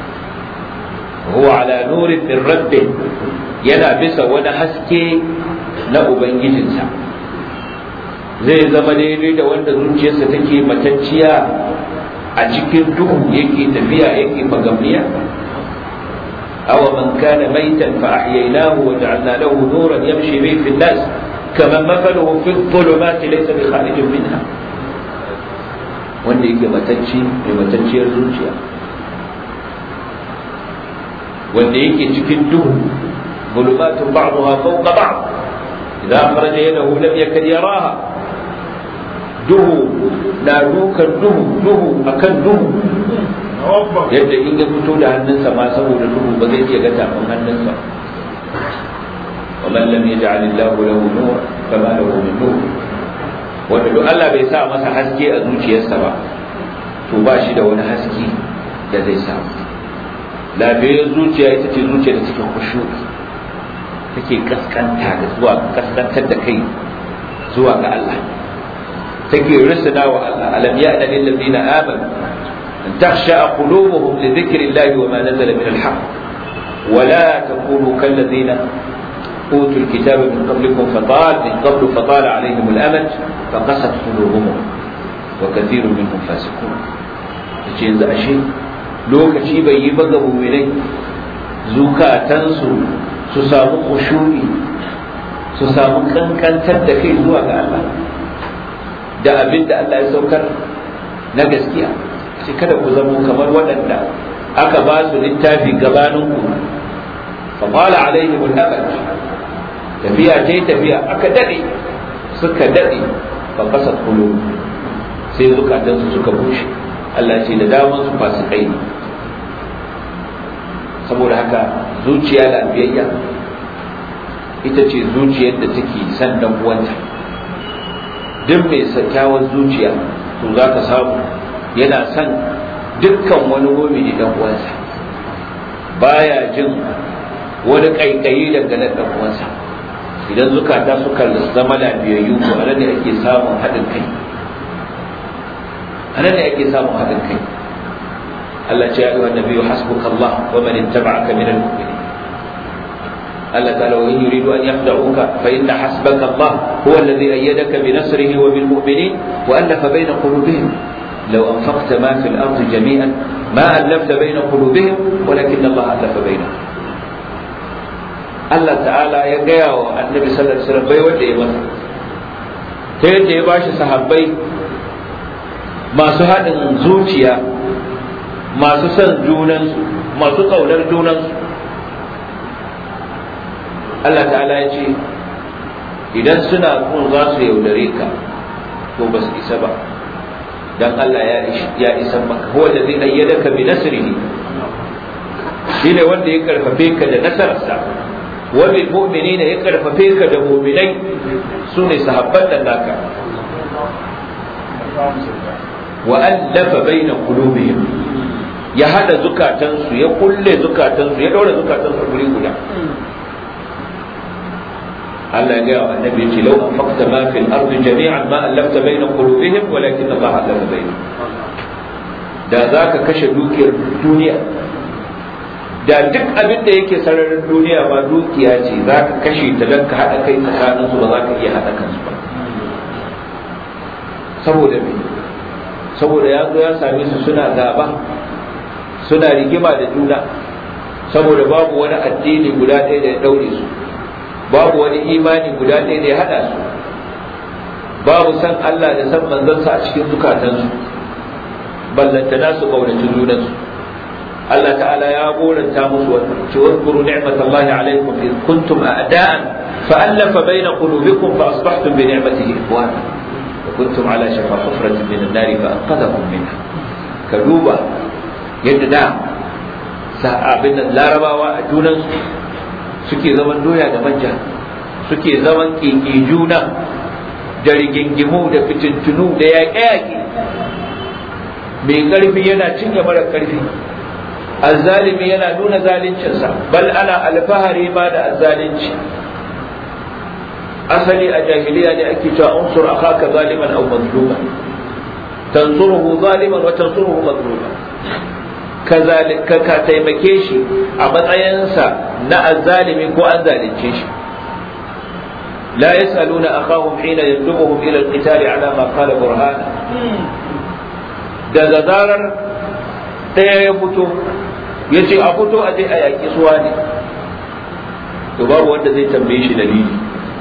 huwa ala nurin min rabbih yana bisa wani haske na ubangijinsa zai zama daidai da wanda zuciyarsa take matacciya a cikin duhu yake tafiya yake magamniya awa man kana maitan fa ahyaynahu wa ja'alna lahu nuran yamshi bihi fi an-nas kama mathaluhu fi adh-dhulumati laysa bi kharijin minha wanda yake matacci mai matacciyar zuciya wanda yake cikin duhu ظلمات بعضها فوق بعض إذا أخرج يده لم يكد يراها duhu na dukan duhu duhu akan duhu yadda in ya fito da hannunsa ma saboda duhu ba zai iya ga tafin hannunsa wa man lam yaj'al Allahu lahu nur fama lahu min nur wanda duk Allah bai sa masa haske a zuciyarsa ba to ba shi da wani haske da zai samu lafiyar zuciya ita ce zuciya da take khushu'i take kaskanta da zuwa kaskantar da kai zuwa ga Allah take risana wa Allah alam ya'na lil ladina amanu an takhsha qulubuhum li dhikri Allah wa ma nazala min al-haq wa la takunu kal ladina utul kitaba min qablikum fatal min qablu fatala alayhim al-amad faqasat qulubuhum wa kathirun minhum fasiqun yace yanzu ashe lokaci bai yi ba ga mu'minai zukatansu su samu kushuri su samu kankantar da kai zuwa ga Allah da abin da Allah ya saukar na gaskiya sai kada ku zamo kamar waɗanda aka ba su littafi gabanin ku fa qala alaihim al-abad tafiya ce tafiya aka dade suka dade fa qasat qulub sai zukatan su suka bushe Allah ce da daman su fasikai ne saboda haka zuciya lafiyayya ita ce zuciyar da take san dan uwanta duk mai kyakkyawar zuciya to za ka samu yana son dukkan wani mumini dan uwansa baya jin wani kaikayi dangane da dan uwansa idan zukata suka zama lafiyayyu to anan ne ake samun haɗin kai anan ne ake samun haɗin kai Allah ce ya ayyuhan nabiyyu hasbuka Allah wa man ittaba'aka minal mu'minin Allah ta'ala wa in yuridu an yakhda'uka fa inna hasbaka Allah huwa alladhi ayyadaka bi nasrihi wa bil mu'minin wa alafa bayna qulubihim law anfaqta ma fil ardi jami'an ma allafta bayna qulubihim walakin Allah alafa bainahum Allah ta'ala ya gaya wa annabi sallallahu alaihi wasallam bai wanda ya masa ta yadda ya bashi sahabbai masu haɗin zuciya masu son junansu masu ƙaunar junansu Allah ta'ala ya ce idan suna kun za su yaudare ka to ba su isa ba dan Allah ya ya isa maka huwa allazi ayyadaka bi nasrihi shine wanda ya karfafe ka da nasararsa wa bil mu'minina ya karfafe ka da mu'minai sune sahabban da naka wa allafa baina qulubihim ya hada zukatansu ya kulle zukatansu ya daura zukatansu guri guda Allah ya gaya wa annabi ce lau anfaqta ma fil ardi jami'an ma allafta baina qulubihim walakin Allah allafa bainahum da zaka kashe dukiyar duniya da duk abin da yake sararin duniya ma dukiya ce zaka kashe ta dan ka hada kai tsakanin su ba za ka iya hada kansu ba saboda me saboda ya zo ya same su suna gaba suna rigima da juna saboda babu wani addini guda ɗaya da ya daure su babu wani imani guda ɗaya da ya haɗa su babu san Allah da san manzansa a cikin zukatansu ballantana su kaunaci junansu Allah ta'ala ya goranta musu wannan ce wadkuru ni'matallahi alaikum in kuntum a'da'an fa'alafa baina qulubikum fa asbahtum bi ni'matihi ikhwana wa kuntum ala shafa hufratin min an-nar fa anqadhakum minha ka duba yadda da sahabin da larabawa a junansu suke zaman doya da manja suke zaman kiki juna da rigingimu da fitintunu da yaƙe-yaƙe mai ƙarfi yana cinye mara ƙarfi azzalimi yana nuna zaluncinsa bal ana alfahari ma da azzalinci asali a jahiliya ne ake cewa unsur akhaka zaliman aw mazluman tansuruhu zaliman wa tansuruhu mazluman ka ka taimake shi a matsayinsa na azzalimi ko an zalunce shi لا يسألون أخاهم حين يندبهم إلى القتال على ما قال برهانا daga zarar ɗaya ya fito ya ce a fito a je a yaƙi suwa ne to babu wanda zai tambaye shi dalili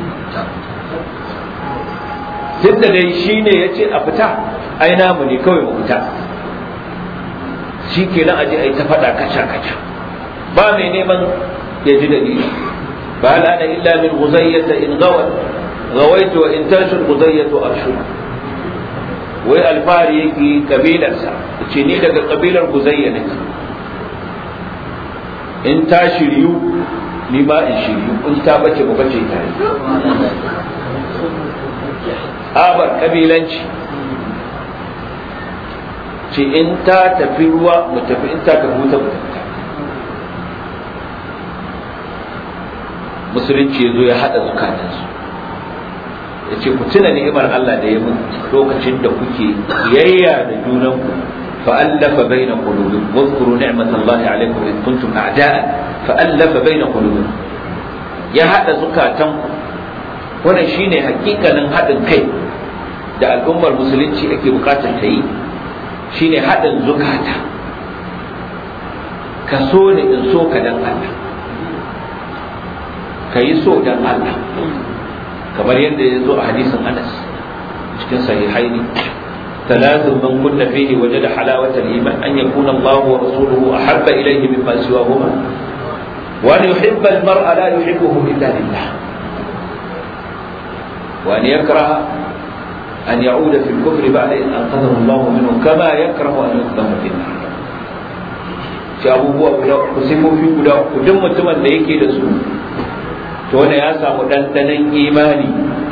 duk da dai shi ne ya ce a fita ai namu ne kawai mu fita shi ke nan a je a yi ta faɗa kaca kaca ba mai neman ya ji dalili فهل أنا إلا من غزية إن غوت غويت وإن تنشر غزية أرشد wai alfahari yake kabilarsa ce ni daga kabilar guzayya nake in ta shiryu ni ma in shiryu in ta bace mu bace tare abar kabilanci ce in ta tafi ruwa mu tafi in ta tafi wuta mu tafi musulunci ya zo ya haɗa zukatansu ya ce ku tuna ni'imar Allah da ya mun lokacin da kuke kiyayya da junanku fa'allafa baina qulubikum wadhkuru ni'matallahi alaykum id kuntum a'da'an fa'allafa baina qulubikum ya haɗa zukatanku wannan shine hakikanin haɗin kai da al'ummar musulunci ake bukatar ta yi shine haɗin zukata ka so ne in so ka dan Allah ka yi so dan Allah kamar yadda ya zo a hadisin Anas cikin sahihaini ثلاث من كن فيه وجد حلاوة الإيمان أن يكون الله ورسوله أحب إليه مما سواهما وأن يحب المرء لا يحبه إلا لله وأن يكره أن يعود في الكفر بعد إن أنقذه الله منه كما يكره أن يقدم في النار shi abubuwa guda uku sifofi guda uku duk mutumin da yake da su to wanda ya samu ɗanɗanon imani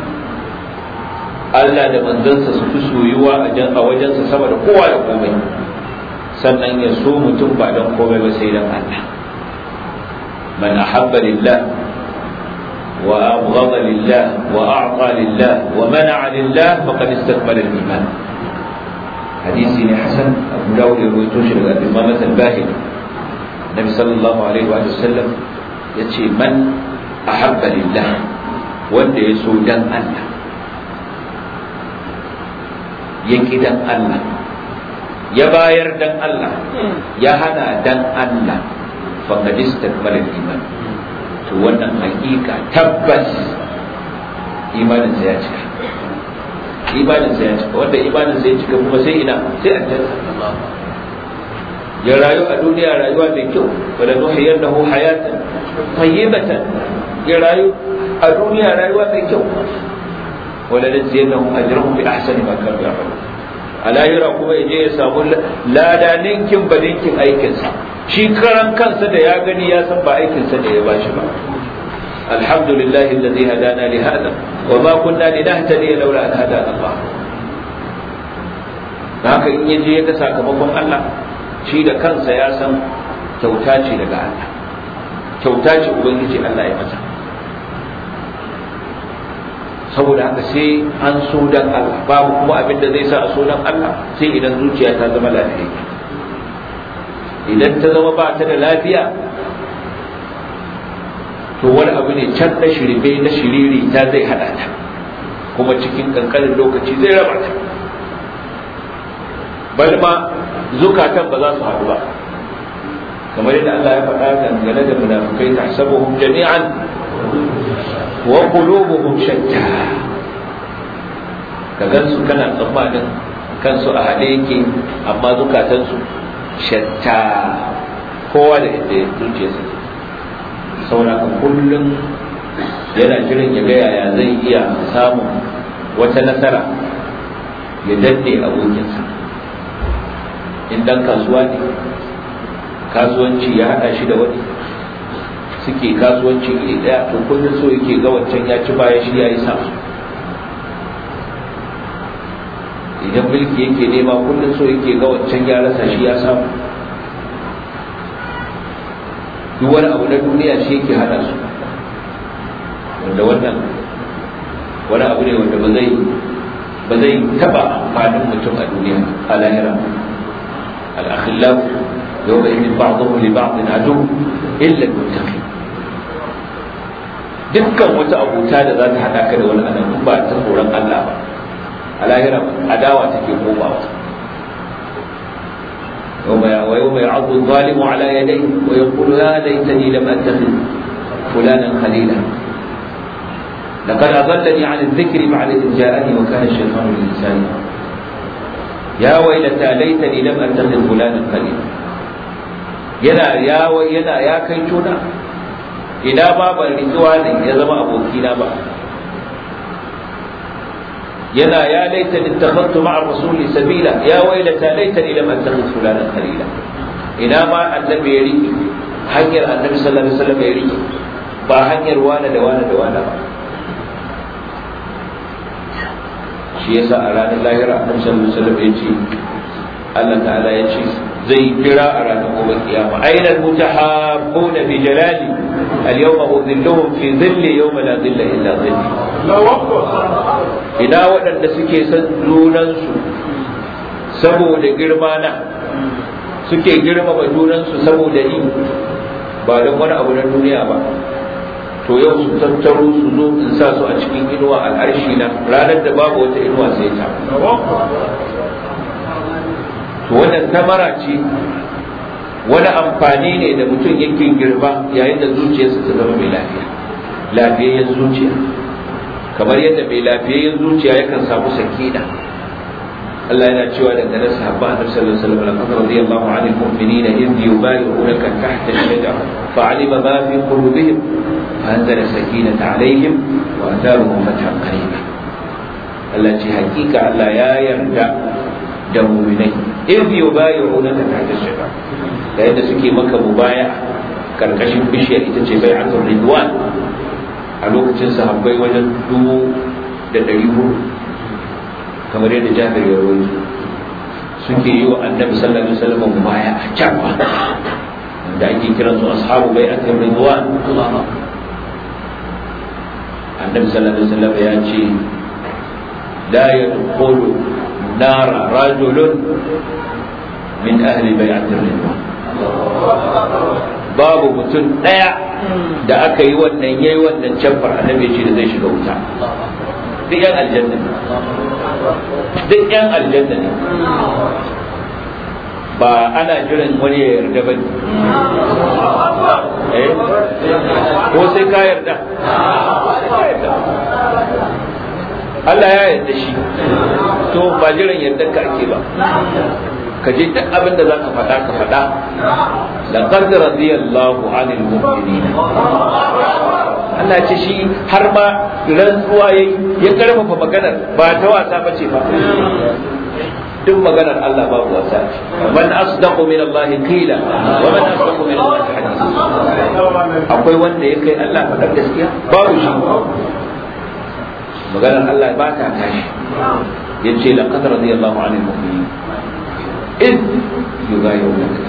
Allah da manzansa su fi soyuwa a wajensa sama da kowa da komai sannan ya so mutum ba don komai ba sai don Allah man ahabba lillah wa abghada lillah wa a'ta lillah wa mana'a lillah faqad istakmala al-iman hadisi ne hasan abu dawud ya rawaito shi daga imam al-bahili nabi sallallahu alaihi wa sallam yace man ahabba lillah wanda ya so dan Allah ya ki dan Allah ya bayar dan Allah ya hana dan Allah faqad istakmala iman to wannan hakika tabbas imanin sa ya cika imanin sa ya cika wanda imanin sa ya cika kuma sai ina sai aljanna ya rayu a duniya rayuwa mai kyau wala nuhiyannahu hayatan tayyibatan ya rayu a duniya rayuwa mai kyau wala najziyannahum ajrahum bi ahsani ma kanu ya'malun alayira kuma yaje ya samu lada ninkin ba ninkin aikin sa shi karan kansa da ya gani ya san ba aikin sa ne ya bashi ba alhamdulillahi alladhi hadana li hada wa ma kunna linahtadiya laula an hadana Allah haka in yaje ya ga sakamakon Allah shi da kansa ya san kyauta ce daga Allah kyauta ce ubangiji Allah ya masa saboda haka sai an so dan Allah babu kuma abin da zai sa a so dan Allah sai idan zuciya ta zama lafiya idan ta zama ba ta da lafiya to wani abu ne can na shirme na shiriri ta zai hada ta kuma cikin kankanin lokaci zai raba ta bal ma zukatan ba za su haɗu ba kamar yadda Allah ya faɗa dangane da munafikai tahsabuhum jami'an wa qulubuhum shatta ka gansu kana tsammanin kansu a haɗe yake amma zukatansu shatta kowa da inda zuciyarsa saboda kullum yana jiran ya ga yaya zai iya samun wata nasara ya danne abokinsa in dan kasuwa ne kasuwanci ya haɗa shi da wani suke kasuwanci iri ɗaya to kullum so yake ga wancan ya ci baya shi ya yi sama idan mulki yake nema kullum so yake ga wancan ya rasa shi ya samu duk wani abu na duniya shi yake hada su wanda wannan wani abu ne wanda ba zai ba zai taba amfanin mutum a duniya a lahira al-akhillah yawma idin ba'dhum li ba'din adu illa al-muttaqin dukkan wata abuta da za ta hada ka da wani adam ba ta tsoron Allah ba a lahira adawa take komawa يوم ويوم يعض الظالم على يديه ويقول يا ليتني لم اتخذ فلانا خليلا لقد اضلني عن الذكر بعد اذ جاءني وكان الشيطان للانسان يا ويلتى ليتني لم اتخذ فلانا خليلا yana ya yana ya kai tuna ina ba ban rituwa ne ya zama abokina ba yana ya laitani ittakhadtu ma'a rasuli sabila ya wailata laitani lam attakhidh fulanan khalila ina ma annabi ya riki hanyar annabi sallallahu alaihi wasallam ya riki ba hanyar wani da wani da wani ba shi yasa a ranar lahira annabi sallallahu alaihi wasallam ya ce Allah ta'ala ya ce zai kira a ranar gobe kiyama aina mutahabbuna bi jalali al-yawma udhilluhum fi dhilli yawma la dhilla illa dhilli ina waɗanda suke son junansu saboda girma na suke girmama junansu saboda ni ba don wani abu na duniya ba to yau su tattaro su zo in sa su a cikin inuwa al'arshi na ranar da babu wata inuwa sai ta to wannan tamara ce wani amfani ne da mutum yake girba yayin da zuciyarsa ta zama mai lafiya lafiyayyen zuciya kamar yadda mai lafiyayyen zuciya yakan samu sakina Allah yana cewa dangane da sahabba Annabi sallallahu alaihi wasallam laqad radiyallahu 'anil mu'minina idh yubayyi'unaka tahta ash-shajara fa'alima ma fi qulubihim فأنزل السكينة عليهم وأثارهم فتحا قريبا Allah ce hakika Allah ya yarda da muminai in biyo bayo na ta ta shiga da yadda suke maka mubaya karkashin bishiyar ita ce bai akan ridwan a lokacin sahabbai wajen dubu da ɗari hudu kamar yadda jabir ya rawaito suke yi wa annabi sallallahu alaihi wasallam mubaya a can da ake kiransu ashabu bai akan ridwan annabi sallallahu alaihi wasallam ya ce la yadkhulu nara rajulun min ahli bai'atir ridwan babu mutum daya da aka yi wannan yayi wannan cabbar annabi ya ce da zai shiga wuta duk yan aljanna ne duk yan aljanna ne ba ana jiran wani ya yarda ba eh ko sai ka yarda Allah ya yarda shi to ba jiran yarda ka ake ba ka je duk abin da za ka faɗa ka faɗa laqad radiyallahu 'anil mu'minin Allah ce shi har ma rantsuwa yayi ya karfafa maganar ba ta wasa bace ba duk maganar Allah babu wasa man asdaqu min Allah qila wa man asdaqu min Allah hadith akwai wanda ya kai Allah faɗar gaskiya babu shi maganar Allah ba ta tashi yace laqad radiyallahu 'anil mu'minin in yughayyiruka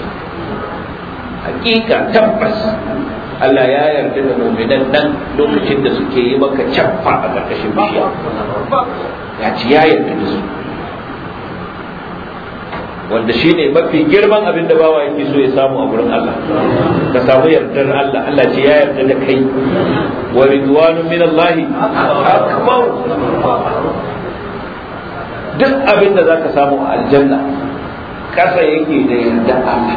hakika tabbas Allah ya yarda da mu'minan nan lokacin da suke yi maka cappa a ƙarƙashin bishiya ya ci ya yarda da su wanda shi ne mafi girman abin da bawa yake so ya samu a gurin Allah ka samu yardar Allah Allah ce ya yarda da kai wa ridwanun min Allah akbar duk abin da zaka samu a aljanna kasa yake da yarda Allah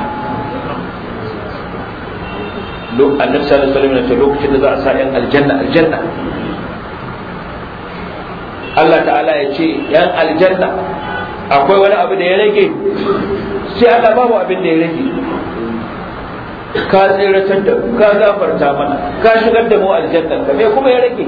annabi sallallahu alaihi wasallam ce lokacin da za a sa yan aljanna aljanna Allah ta'ala ya ce yan aljanna akwai wani abu da ya rage sai Allah babu abin da ya rage ka tsiratar da ka gafarta mana ka shigar da mu aljanna ka me kuma ya rage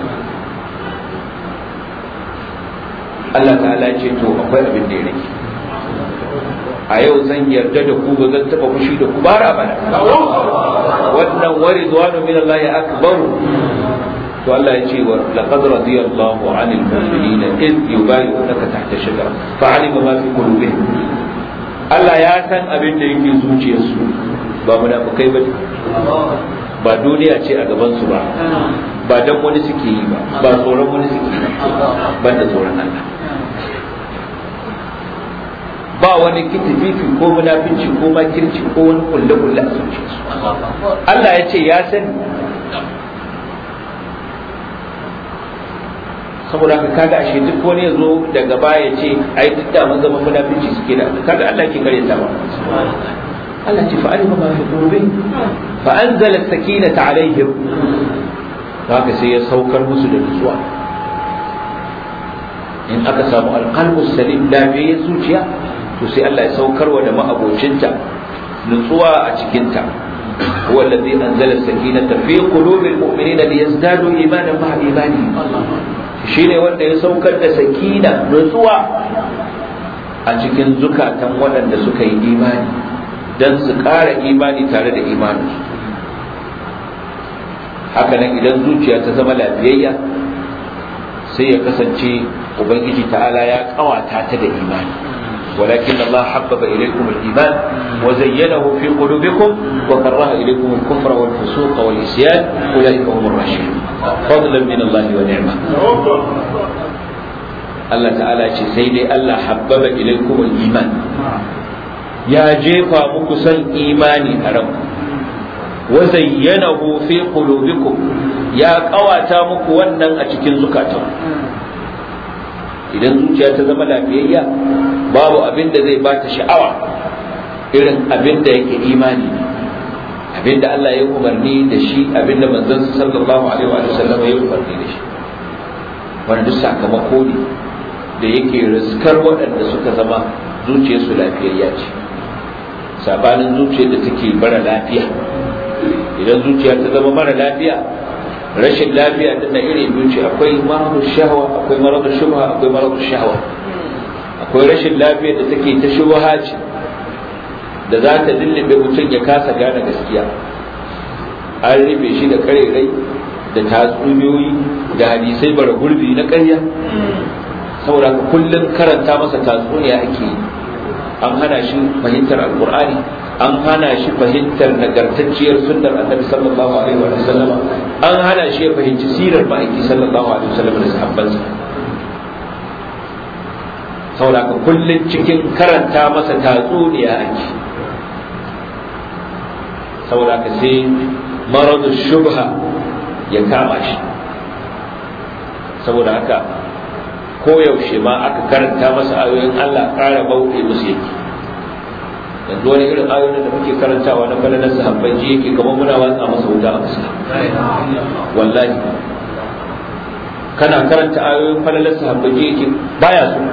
Allah ta'ala ya ce to akwai abin da ya rage a yau zan yarda da ku ba zan taba fushi da ku bara bana wannan wari zuwanu min Allah ya akbaru to Allah ya ce wa laqad radiyallahu 'anil mu'minina id yubayyi'unaka tahta shajara fa'alima ma fi qulubihim Allah ya san abin da yake zuciyarsu ba munafikai ba ba duniya ce a gaban su ba ba dan wani suke yi ba ba tsoron wani suke yi ba da tsoron Allah ba wani kitififi ko munafinci ko makirci ko wani kulle kulle a zuciyarsu Allah ya ce ya sani saboda haka kaga ashe duk wani ya zo daga baya ce ai duk da mun zama munafici suke da kaga Allah ke kare ta ba Allah ce fa'alima ma fi qulubihim fa anzala as-sakinata alaihim haka sai ya saukar musu da nutsuwa in aka samu alqalbu salim lafiyayyen zuciya to sai Allah ya saukarwa da ma'abocinta nutsuwa a cikinta هو الذي أنزل السكينة في قلوب المؤمنين ليزدادوا إيمانا مع إيمانهم shine wanda ya saukar da sakina nutsuwa a cikin zukatan waɗanda suka yi imani don su ƙara imani tare da imani hakanan idan zuciya ta zama lafiyayya sai ya kasance ubangiji ta'ala ya ƙawata ta da imani ولكن الله حبب إليكم الإيمان وزينه في قلوبكم وكره إليكم الكفر والفسوق والعصيان أولئك هم الراشدون فضلا من الله ونعمة الله تعالى سيدي الله حبب إليكم الإيمان يا جيفا مكسن إيماني أرم وزينه في قلوبكم يا قواتا مكوانا أتكن زكاتهم idan zuciya ta zama lafiyayya babu abin da zai bata sha'awa irin abin da yake imani abin da Allah ya umarni da shi abin da manzon sallallahu alaihi wa sallam ya umarni da shi wanda duk sakamako ne da yake riskar waɗanda suka zama zuciyarsu lafiyayya ce sabanin zuciyar da take mara lafiya idan zuciya ta zama mara lafiya rashin lafiya din na iri biyu ce akwai maradu shahwa akwai maradu shubha akwai maradu shahwa akwai rashin lafiya da take ta shubha ce da za ta lullube mutum ya kasa gane gaskiya an rufe shi da karerai da tatsuniyoyi da hadisai bara gurbi na ƙarya saboda kullum karanta masa tatsuniya ake yi an hana shi fahimtar alkur'ani an hana shi fahimtar nagartacciyar sunnar annabi sallallahu alaihi wa sallama an hana shi ya fahimci sirar ma'aiki sallallahu alaihi wa sallam da sahabbansa saboda ka kullun cikin karanta masa tatsuniya ake saboda ka sai maradu shubha ya kama shi saboda haka koyaushe ma aka karanta masa ayoyin Allah ƙara bauɗe musu yake yanzu wani irin ayoyin da muke karantawa na falalar sahabbai ji yake kamar muna watsa masa wuta a fuska wallahi kana karanta ayoyin falalar sahabbai ji yake baya so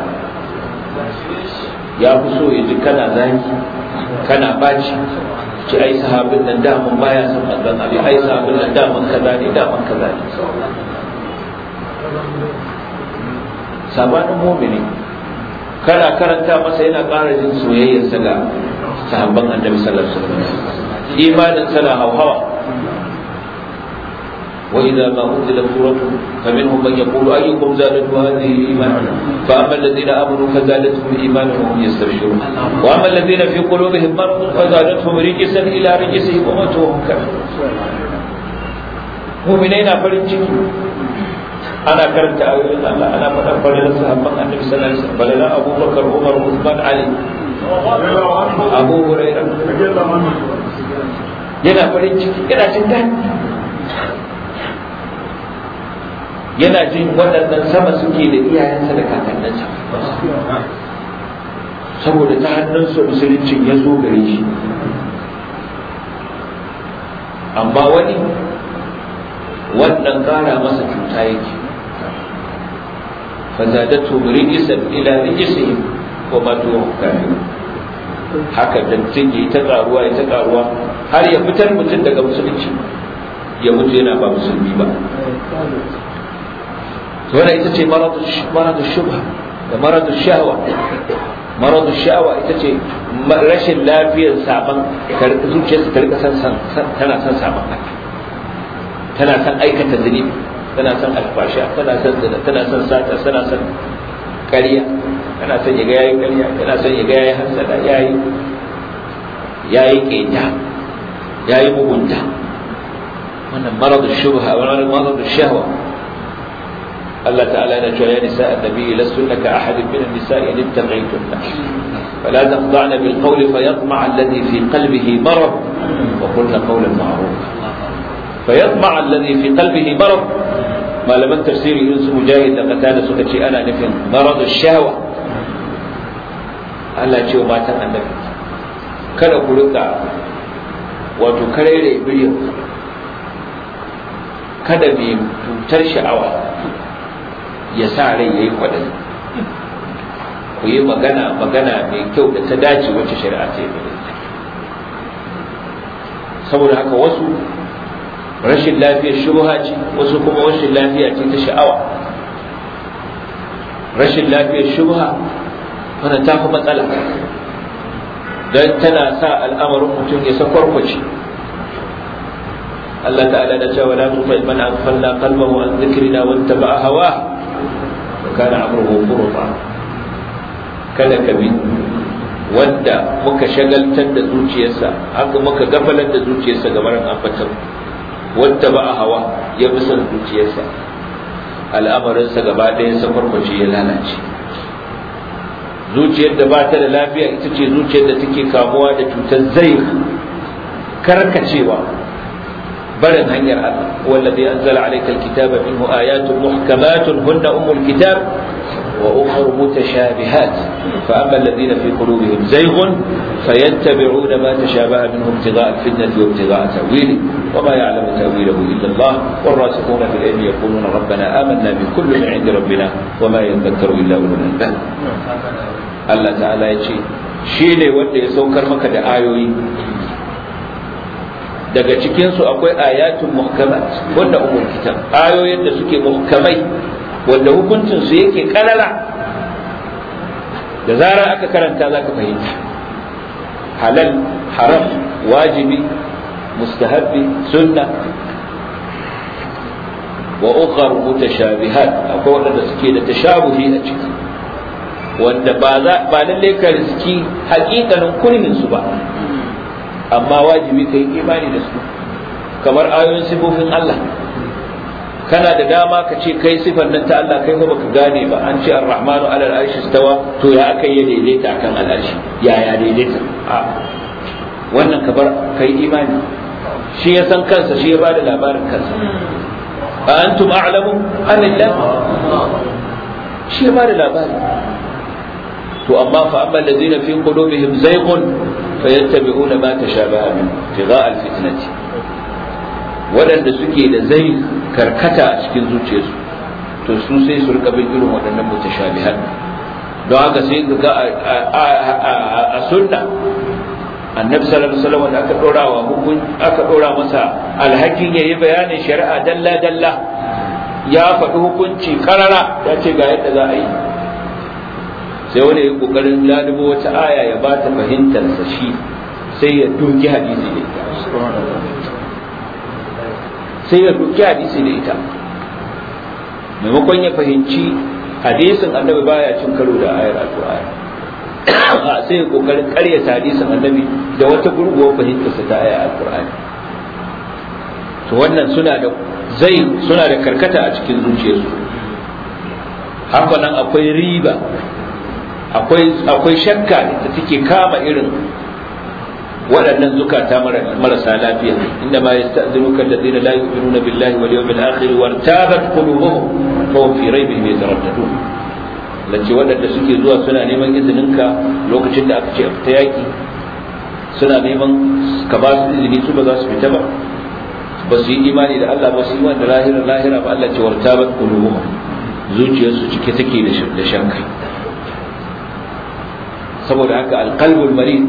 ya fi so ya ji kana zaki kana baci ci ai sahabin nan daman baya son manzon abi ai sahabin nan daman kaza ne daman kaza ne sabanin mumini kana karanta masa yana ƙara jin soyayyarsa ga sahabban annabi sallallahu alaihi wasallam imanin sana hawhawa وإذا ما أنزلت سورة فمنهم من يقول أيكم زادته هذه إيمانا فأما الذين آمنوا فزادتهم إيمانا وهم يستبشرون وأما الذين في قلوبهم مرض فزادتهم رجسا إلى رجسهم وماتوا وهم كافرون مؤمنين فرنجي أنا كرمت أقول الله أنا من أفضل الصحابة النبي صلى الله عليه وسلم بل أبو بكر عمر عثمان علي أبو هريرة yana farin ciki yana jin daɗi yana jin waɗannan sama suke da iyayensa da kakanninsa saboda ta hannunsa musuluncin ya zo gare shi amma wani wannan ƙara masa cuta yake fazadatu rijsan ila rijsihim wa matu kafirun haka dantin yi ta karuwa ya ta karuwa har ya fitar mutum daga musulunci ya mutu yana ba musulmi ba to wannan ita ce maradu maradu shubha da maradu shahwa maradu sha'awa ita ce rashin lafiyar saban zuciyarsa ta rika san tana son saban tana son aikata zunubi tana son alfasha tana son zina tana son sata tana son ƙarya tana son yaga yayi ƙarya tana son yaga yayi hasada yayi yayi ƙeta yayi mugunta wannan maradu shubha wannan maradu shahwa الله تعالى نجوا يا نساء النبي لستن كأحد من النساء إن ابتغيتن فلا تخضعن بالقول فيطمع الذي في قلبه مرض وقلن قولا معروفا فيطمع الذي في قلبه مرض ما لم تفسير يونس مجاهد لقتال سكتي أنا نفهم مرض الشهوة Allah ce wa matan annabi kada ku rika wato karere biliyan kada mai cutar sha'awa ya sa rai ya yi kwaɗayi ku yi magana magana mai kyau da ta dace wacce shari'a ce da saboda haka wasu rashin lafiyar shubha ce wasu kuma rashin lafiya ce ta sha'awa rashin lafiyar shubha wannan ta fi matsala don tana sa al'amarin mutum ya sakwarkwace Allah ta'ala da cewa la tufa man aghfalna qalbahu an dhikrina wattaba'a hawa kana amruhu furta kada ka bi wanda muka shagaltar da zuciyarsa haka muka gafalar da zuciyarsa ga barin ambatan wanda ba a hawa ya bi son zuciyarsa al'amarinsa gaba ɗaya sa farface ya lalace zuciyar da ba ta da lafiya ita ce zuciyar da take kamuwa da cutar zai karkacewa barin hanyar Allah wallazi anzala alayka alkitaba minhu ayatun muhkamatun hunna ummul kitab wa ukhra mutashabihat fa amma alladhina fi qulubihim zayghun fayattabi'una ma tashabaha minhu ibtigha'a alfitnati wa ibtigha'a ta'wili wa ma ya'lamu ta'wilahu illa Allah والراسخون في العلم يقولون ربنا آمنا بكل من عند ربنا وما يذكر إلا أولو الألباب Allah ta'ala ya ce shi ne wanda ya saukar maka da ayoyi daga cikinsu akwai ayatun muhkamat wanda umul kitab ayoyin da suke muhkamai wanda hukuncin su yake karara da zarar aka karanta za ka fahimta halal haram wajibi mustahabbi sunna wa ukhar mutashabihat akwai wanda suke da tashabuhi a ciki wanda ba za ba lalle ka riski hakikanin kurmin su ba amma wajibi ka yi imani da su kamar ayoyin sifofin Allah kana da dama ka ce kai sifar nan ta Allah kai ba baka gane ba an ce ar-rahmanu ala al-arshi stawa to ya aka yi daidaita akan al-arshi ya ya daidaita a wannan ka bar kai imani shi ya san kansa shi ya bada labarin kansa a antum a'lamu anillah shi ya bada labarin to amma fa amma allazina fi qulubihim zayghun fayattabi'una ma tashabaha min ibtigha' alfitnati wadanda suke da zai karkata a cikin zuciyarsu to su sai su rika bin irin waɗannan mutashabihat don haka sai ga a sunna annabi sallallahu alaihi wasallam da aka dora wa hukun aka dora masa alhakin yayi bayanin shari'a dalla dalla ya faɗi hukunci karara ya ce ga yadda za a yi sai wani ya kokarin lalubo wata aya ya ba ta fahimtarsa shi sai ya doki hadisi da ita sai ya doki hadisi da ita maimakon ya fahimci hadisin annabi baya cin karo da ayar alqur'ani sai ya kokarin karyata hadisin annabi da wata gurguwar fahimtarsa ta ayar alqur'ani to wannan suna da zai suna da karkata a cikin zuciyarsu haka nan akwai riba akwai shakka da take kama irin waɗannan zukata marasa lafiya inda ma yasta'zinuka alladhina la yu'minuna billahi wal yawmil akhir wa tabat qulubuhum fa hum fi raybihim yataraddadun lace waɗanda suke zuwa suna neman izininka lokacin da aka ce a fita yaki suna neman ka ba su izini su ba za su fita ba ba su yi imani da Allah ba su yi imani da lahira lahira ba Allah ce wartabat qulubuhum zuciyarsu cike take da shakka saboda haka alqalbul marid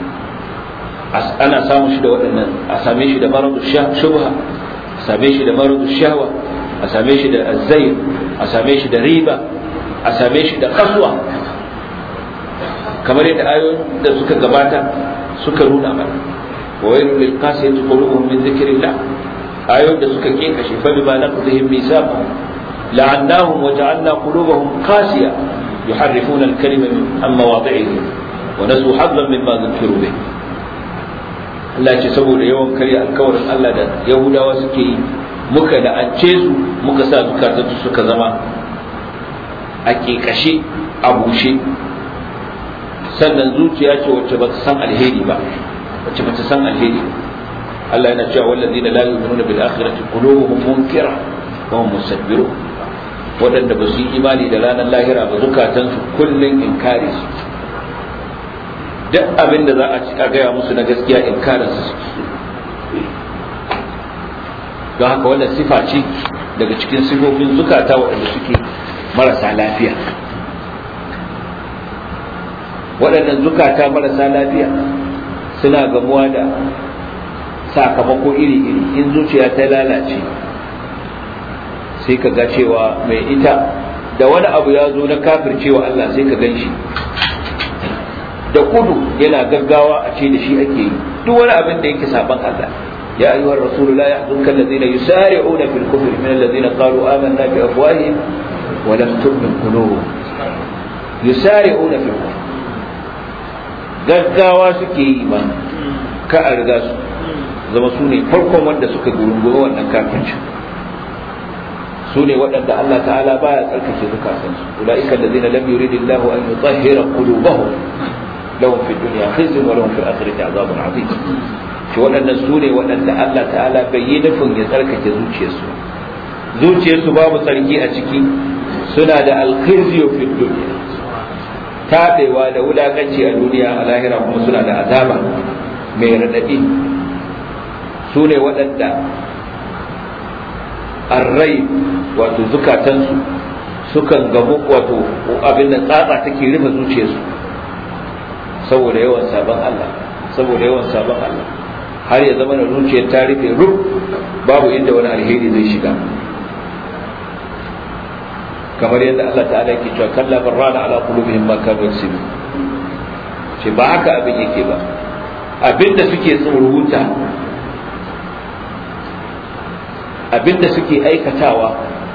ana samun shi da waɗannan a same shi da maradu shubha a same shi da maradu shahwa a same shi da azzai a same shi da riba a same shi da kaswa kamar yadda ayoyin da suka gabata suka nuna mana wa wailul lil qasiyati qulubuhum min dhikrillah ayoyin da suka kinkashe fa bima naqdihim misaqahum la'annahum wa ja'alna qulubahum qasiya yuharrifuna al-kalima an mawadhi'ihi wa nasu haddan mimma dhukiru bih Allah ce saboda yawan karya alkawarin Allah da Yahudawa suke yi muka la'ance su muka sa zukatansu suka zama a ƙeƙashe a bushe sannan zuciya ce wacce ba ta san alheri ba wacce ba ta san alheri Allah yana cewa wallazina la yu'minuna bil akhirati qulubuhum munkira wa hum mustakbirun waɗanda ba su yi imani da ranar lahira ba zukatansu kullun inkari su duk abin da za a ci gaya musu na gaskiya inkarin su suke don haka wannan sifa ce daga cikin sifofin zukata waɗanda suke marasa lafiya waɗannan zukata marasa lafiya suna gamuwa da sakamako iri-iri in zuciya ta lalace sai ka ga cewa mai ita da wani abu ya zo na kafircewa Allah sai ka gan shi da kudu yana gaggawa a ce da shi ake yi duk wani abin da yake saban Allah ya ayyuhar rasul la yahzunka alladhina yusari'una fil kufri min alladhina qalu amanna bi afwahihim wa lam tu'min qulubuhum yusari'una fil kufri gaggawa suke yi ma ka a riga su zama su ne farkon wanda suka gurunguru wannan kafirci su ne waɗanda Allah ta'ala baya tsarkake zukatansu ulaika alladhina lam yuridillahu an yutahhira qulubahum lahum fi dunya khizyun wa lahum fil akhirati azabun azim shi waɗannan su ne waɗanda Allah ta'ala bai yi nufin ya tsarkake zuciyarsu zuciyarsu babu tsarki a ciki suna da alkhizyu fi dunya tabewa da wulakanci a duniya a lahira kuma suna da azaba mai radadi su ne waɗanda arrai wato zukatansu sukan gamu wato abin da tsatsa take rufe zuciyarsu saboda yawan sabon Allah saboda yawan sabon Allah har ya zama da zuciyar ta rufe rub babu inda wani alheri zai shiga kamar yadda Allah ta'ala yake cewa kalla barrana ala qulubihim ma kanu yaksibun ce ba haka abin yake ba abinda suke tsoruta abinda suke aikatawa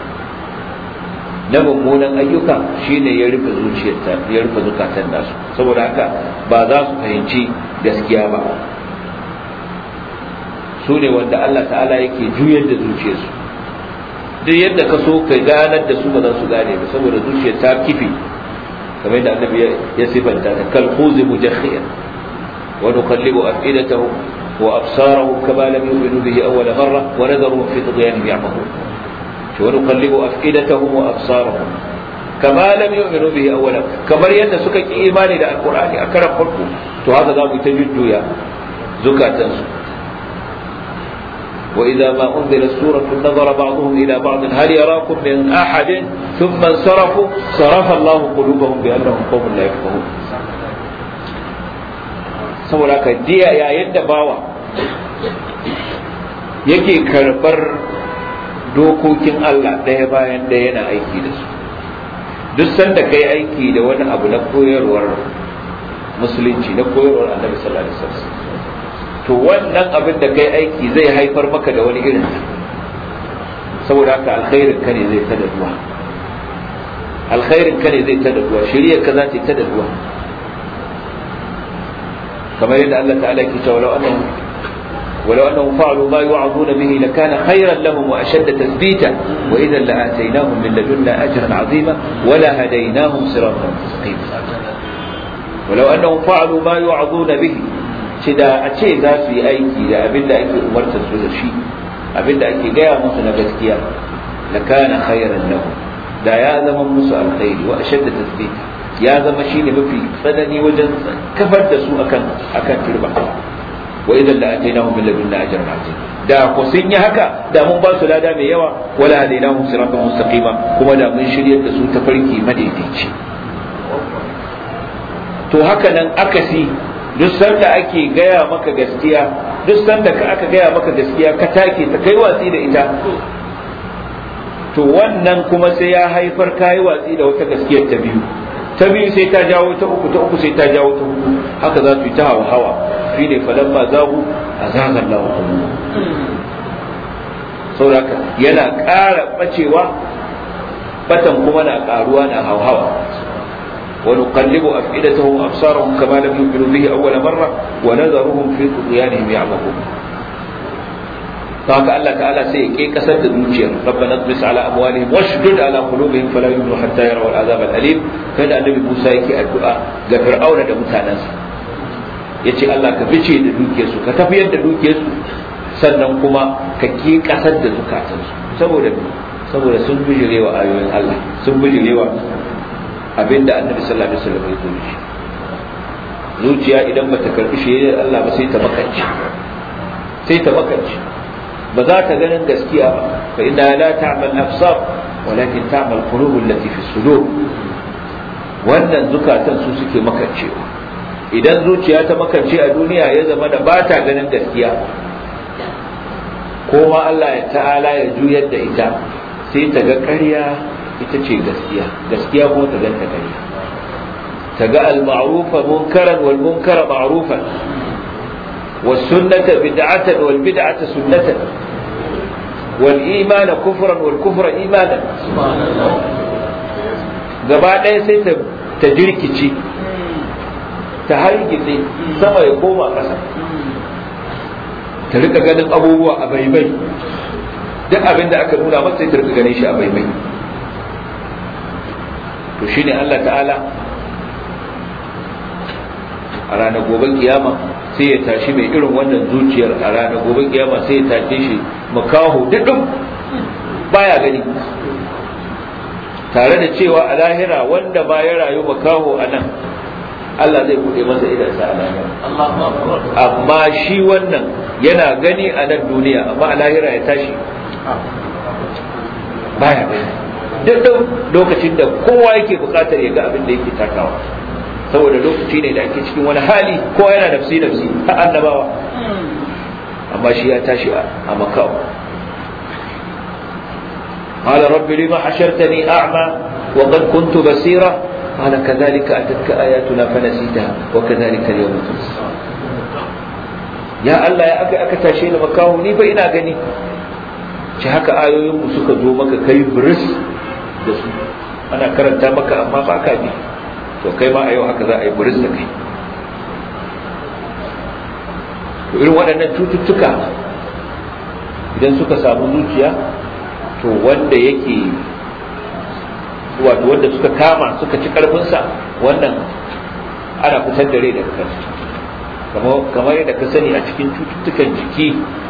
na mummunan ayyuka shine ya rufe zuciyarta ya rufe zukatan nasu saboda haka ba za su fahimci gaskiya ba su ne wanda Allah ta'ala yake juyar da zuciyarsu duk yadda ka so ka ganar da su ba za su gane ba saboda zuciyar ta kife kamar yadda annabi ya sifanta ta kal khuzi mujakhiyan wa nuqallibu afidatahum wa absarahum kama lam yu'minu bihi awwala marra wa nadharuhum fi tughyanihim ya'mahun wa nuqallibu afidatahum wa absarahum kama lam yu'minu bihi awwala kamar yadda suka ki imani da alqur'ani a karan farko to haka za mu ta jujjuya zukatansu وإذا ما أنزلت سورة نظر بعضهم إلى بعض هل يراكم من أحد ثم انصرفوا صرف الله قلوبهم بأنهم قوم لا يفقهون saboda ka diya yayin da bawa yake karɓar dokokin Allah ɗaya bayan ɗaya yana aiki da su duk sanda kai aiki da wani abu na koyarwar musulunci na koyarwar annabi sallallahu alaihi wasallam to wannan abin da kai aiki zai haifar maka da wani irin saboda haka alkhairin ka ne zai ta daduwa alkhairin ka ne zai ta daduwa shiriyar ka za ta ta daduwa kamar yadda Allah ta'ala ke cewa law annahum ولو أنهم فعلوا ما يوعظون به لكان خيرا لهم وأشد تثبيتا وإذا لآتيناهم من لدنا أجرا عظيما ولهديناهم صراطا مستقيما ولو أنهم فعلوا ما يوعظون به ce da a ce za su yi aiki da abin da ake umartar su da shi abin da ake gaya musu na gaskiya la kana khairan lahu da ya zama musu alkhairi wa ashadda tasbih ya zama shine mafi tsanani wajen kafar da su akan akan turba wa idan la atainahum min ladunna ajran azim da ku sun yi haka da mun ba su lada mai yawa wala hadainahum siratan mustaqima kuma da mun shiryar da su ta farki madaidaici to haka nan akasi duk sanda ake gaya maka gaskiya duk sanda ka aka gaya maka gaskiya ka take ta kai watsi da ita to wannan kuma sai ya haifar kai watsi da wata gaskiyar ta biyu ta biyu sai ta jawo ta uku ta uku sai ta jawo ta uku haka za su yi ta hawa hawa shi ne falan ma zagu a zagar lawa saboda yana ƙara ɓacewa batan kuma na ƙaruwa na hauhawa ونقلب أفئدتهم وأبصارهم كما لم يؤمنوا به أول مرة ونذرهم في طغيانهم يعمهون فهك الله تعالى سيكي كسد المجير ربنا اطمس على أموالهم واشدد على قلوبهم فلا يؤمنوا حتى يروا العذاب الأليم كان النبي موسى يكي الدعاء غفر أولا دا متانس yace Allah ka fice da dukiyarsu ka tafiyar da dukiyarsu sannan kuma ka ki kasar da zukatansu saboda saboda sun bijirewa ayoyin Allah sun bijirewa abinda annabi sallallahu alaihi wasallam ya zo shi zuciya idan bata karbi shi Allah ba sai ta makance sai ta makance ba za ta ganin gaskiya ba fa inna la ta'mal absar walakin ta'mal qulub allati fi sudur wannan zukatan su suke makancewa idan zuciya ta makance a duniya ya zama da ba ta ganin gaskiya ko ma Allah ya ta'ala ya juyar da ita sai ta ga ƙarya ita ce gaskiya gaskiya kuma ta ganta ƙarya ta ga al-ma'rufa munkaran wal munkara ma'rufan was sunnata bid'atan wal bid'ata sunnatan wal imana kufran wal kufra imanan gaba ɗaya sai ta ta jirkice ta hargitse sama ya koma ƙasa ta rika ganin abubuwa a baibai duk abin da aka nuna masa sai ta rika ganin shi a baibai to shine Allah ta'ala a ranar gobe kiyama sai ya tashi mai irin wannan zuciyar a ranar gobe kiyama sai ya tashe shi makaho duɗin baya gani tare da cewa a lahira wanda ba ya rayu makaho a nan Allah zai buɗe masa idansa a lahira amma shi wannan yana gani a nan duniya amma a lahira ya tashi baya gani duk lokacin da kowa yake bukatar ya ga abin da yake takawa saboda lokaci ne da ake cikin wani hali kowa yana nafsi nafsi ta annabawa amma shi ya tashi a makawa قال رب لما حشرتني أعمى وقد كنت بصيرا قال كذلك أتتك آياتنا فنسيتها وكذلك اليوم تنسى يا الله يا أكا أكا تاشين مكاو ني فإنا غني ci haka ayoyinmu suka zo maka kai biris da su ana karanta maka amma ba ka bi to kai ma a yau haka za a yi biris da kai to irin waɗannan cututtuka idan suka samu zuciya to wanda yake wato wanda suka kama suka ci karfinsa wannan ana fitar da rai daga kansu kamar yadda ka sani a cikin cututtukan jiki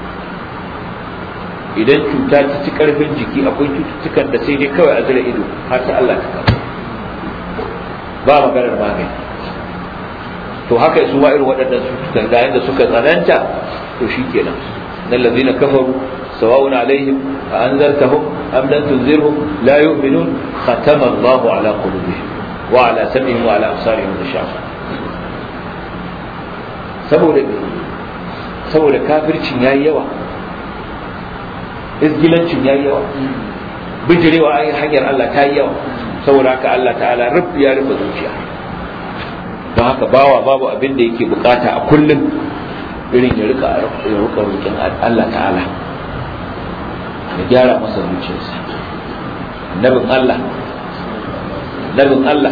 idan cuta ta ci karfin jiki akwai cututtukan da sai dai kawai a zira ido har ta Allah ta kama ba maganar magani to haka su ma irin waɗannan cututtukan da yadda suka tsananta to shi kenan nan lazina kafaru sawa'un alaihim a anzartahum am lam tunzirhum la yu'minun khatama Allah ala qulubihim wa ala sam'ihim wa ala absarihim ghishawa saboda saboda kafircin yayi yawa izgilancin ya yi yawa bijirewa a hanyar Allah ta yi yawa saboda haka Allah ta'ala rub ya rufe zuciya don haka bawa babu abin da yake bukata a kullum irin ya rika ya rika roƙin Allah ta'ala ya gyara masa zuciyarsa nabin Allah nabin Allah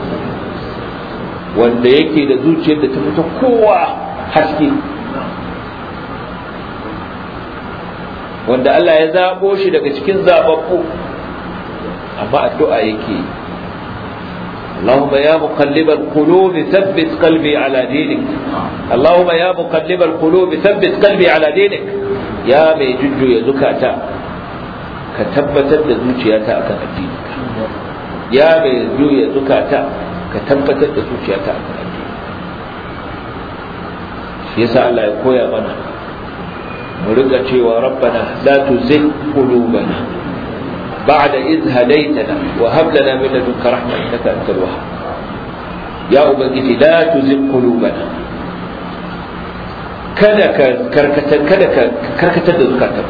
wanda yake da zuciyar da ta fita kowa haske wanda Allah ya zabo shi daga cikin zababbu amma addu'a yake اللهم يا مقلب القلوب ثبت قلبي على دينك اللهم يا مقلب القلوب ثبت قلبي على دينك يا مي ججو يا زكاتا كتبتت da zuciyata akan addini ya mai juya zukata ka tabbatar da zuciyata akan addini shi yasa Allah ya koya mana mu rika cewa rabbana la tuzigh qulubana ba'da idh hadaytana wa hab lana min ladunka rahma innaka antal wahhab ya ubangiji la tuzigh qulubana kada ka karkatar kada ka karkatar da zukatan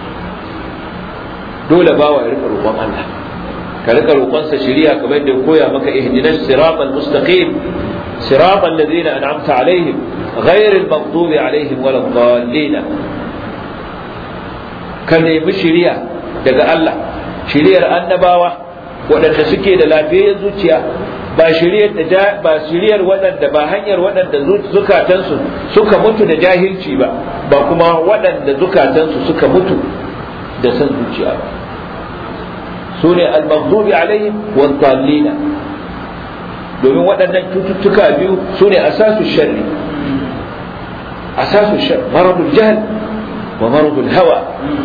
dole bawa ya rika roƙon Allah ka rika roƙonsa shari'a kamar da koya maka ihdinas siratal mustaqim siratal ladzina an'amta alaihim ghayril maghdubi alaihim waladdallin ka nemi shari'a daga Allah shari'ar annabawa waɗanda suke da lafiyar zuciya ba shiriyar da ba shiriyar waɗanda ba hanyar waɗanda zukatansu suka mutu da jahilci ba ba kuma waɗanda zukatansu suka mutu da san zuciya ba su ne al-maghdubi alaihim wa dhallina domin waɗannan cututtuka biyu su ne asasu sharri asasu shar maradul jahl wa maradul hawa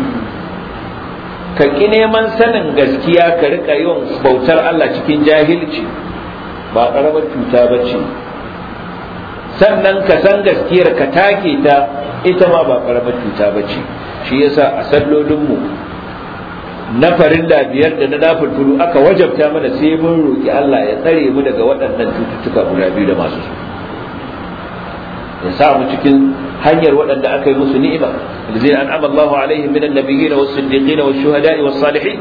ka ki neman sanin gaskiya ka rika yin bautar Allah cikin jahilci ba ƙaramar cuta ba ce sannan ka san gaskiyar ka take ta ita ma ba ƙaramar cuta ba ce shi yasa a sallolinmu na farilla biyar da na nafulfulu aka wajabta mana sai mun roƙi Allah ya tsare mu daga waɗannan cututtuka guda biyu da masu su ya sa mu cikin hanyar waɗanda aka yi musu ni'ima الذين أنعم الله عليهم من النبيين والصديقين والشهداء والصالحين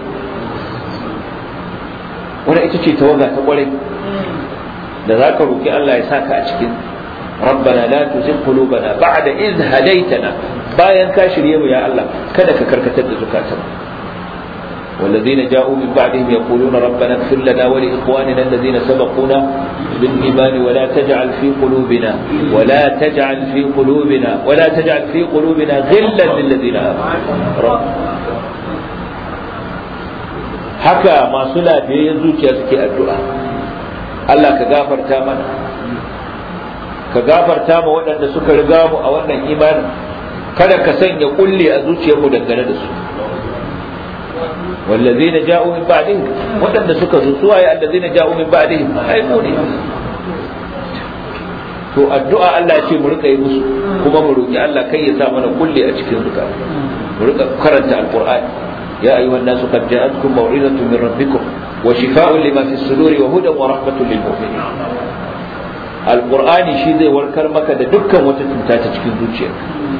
wani ita ce tawaga ta kwarai da za ka roƙi Allah ya saka a cikin rabbana la tuzigh qulubana ba'da idh hadaytana bayan ka shirye mu ya Allah kada ka karkatar da zukatan والذين جاءوا من بعدهم يقولون ربنا اغفر لنا ولإخواننا الذين سبقونا بالإيمان ولا تجعل في قلوبنا ولا تجعل في قلوبنا ولا تجعل في قلوبنا غلا للذين آمنوا رب haka masu lafiyayyen zuciya suke addu'a Allah ka gafarta mana ka gafarta ma waɗanda suka riga mu a wannan imanin kada ka sanya kulle a zuciyarmu dangane da su wallazina ja'u min ba'dihim waɗanda suka zo suwaye allazina ja'u min ba'dihim ai mu ne to addu'a Allah ya ce mu rika yi musu kuma mu roki Allah kai ya sa mana kulle a cikin zuka mu rika karanta alqur'ani يا أيها الناس قد جاءتكم موعظة من ربكم وشفاء لما في الصدور وهدى ورحمة للمؤمنين القرآن شيء زي وركر مكة دكا وتتمتا تشكين دوتشيك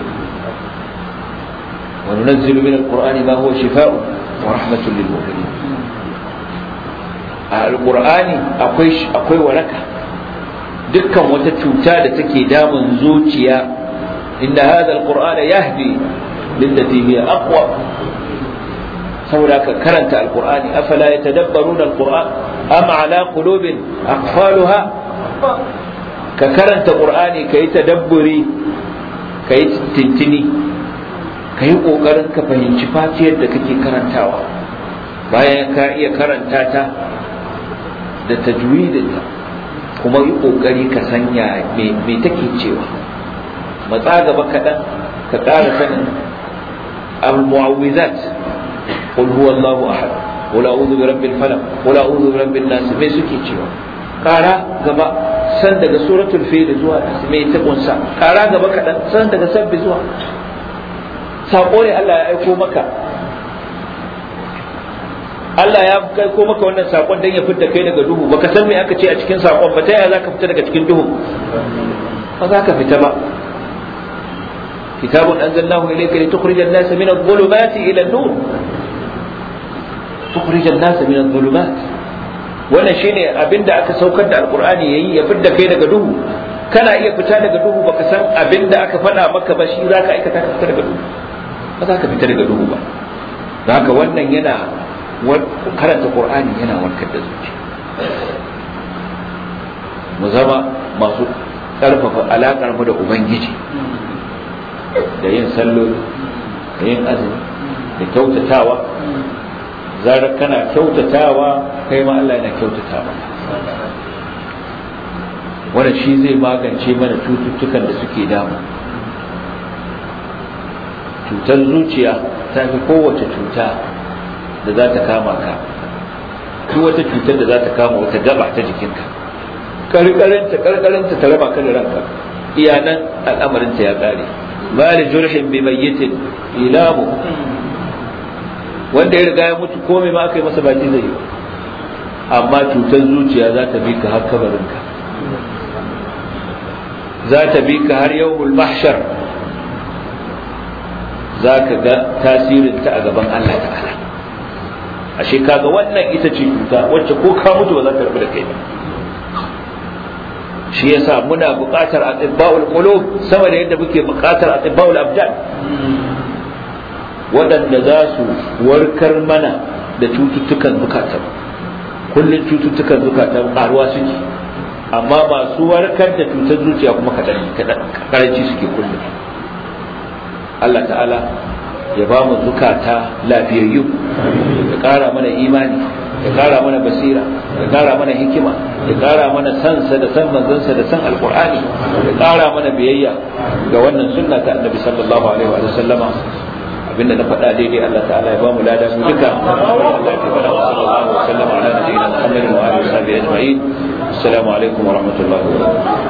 وننزل من القرآن ما هو شفاء ورحمة للمؤمنين القرآن أقوي أقوي وركة دكا وتتمتا تكي دام زوتيا إن هذا القرآن يهدي للتي هي أقوى saboda ka karanta alqur'ani afala yatadabbaruna alqur'an am ala qulubin aqfaluha ka karanta qur'ani kai tadabburi kai tintini kai kokarin ka fahimci fatiyar da kake karantawa bayan ka iya karanta ta da tajwidinta kuma yi kokari ka sanya me take cewa matsa gaba kaɗan ka ƙara sanin al-mu'awwizat قل هو الله احد قل اعوذ برب الفلق قل اعوذ برب الناس me suke cewa kara gaba san daga suratul fil zuwa me ta kunsa kara gaba kadan san daga sabbi zuwa sako ne Allah ya aiko maka Allah ya kai ko maka wannan sakon dan ya fitta kai daga duhu baka san me aka ce a cikin sakon ba ta yaya zaka fita daga cikin duhu ba za ka fita ba كتاب أنزلناه إليك لتخرج الناس من الظلمات إلى النور تخرج الناس من الظلمات wannan shine abin da aka saukar da alkur'ani yayi ya fidda kai daga duhu kana iya fita daga duhu baka san abin da aka faɗa maka ba shi zaka aikata ka fita daga duhu ba za ka fita daga duhu ba haka wannan yana karanta qur'ani yana warkar da zuciya mu zama masu ƙarfafa alaƙar mu da ubangiji da yin salloli da yin azumi da kyautatawa zarar kana kyautatawa kai ma Allah yana kyautatawa wannan shi zai magance mana cututtukan da suke damu cutar zuciya ta fi kowace cuta da za ta kama ka duk wata cutar da za ta kama wata gaba ta jikinka karkarinta karkarinta ta raba ka da ranka iyanan al'amarinta ya kare ma li jurhin bi mayyitin ilamu wanda ya riga ya mutu komai ma aka yi masa baki zai yi amma cutar zuciya za ta bi ka har kabarinka za ta bi ka har yawmul mahshar za ka ga tasirinta a gaban Allah ta'ala ashe kaga wannan ita ce cuta wacce ko ka mutu ba za ta rabu da kai ba shi yasa muna buƙatar atibba'ul qulub sama da yadda muke buƙatar atibba'ul abdan waɗanda za su warkar mana da cututtukan zukatan kullum cututtukan zukatan ƙaruwa suke amma masu warkar da cutar zuciya kuma karanci suke kullum Allah ta'ala ya ba mu zukata lafiyayyu ya ƙara mana imani ya ƙara mana basira ya ƙara mana hikima ya ƙara mana sansa da san manzansa da san alƙur'ani ya ƙara mana biyayya ga wannan sunna ta annabi sallallahu alaihi wa sallama abinda na faɗa daidai Allah ta'ala ya ba mu lada mu duka Allah ya fara wa sallallahu alaihi wa sallam ala nabiyina Muhammadin wa alihi wa sahbihi ajma'in assalamu alaikum wa rahmatullahi wa barakatuh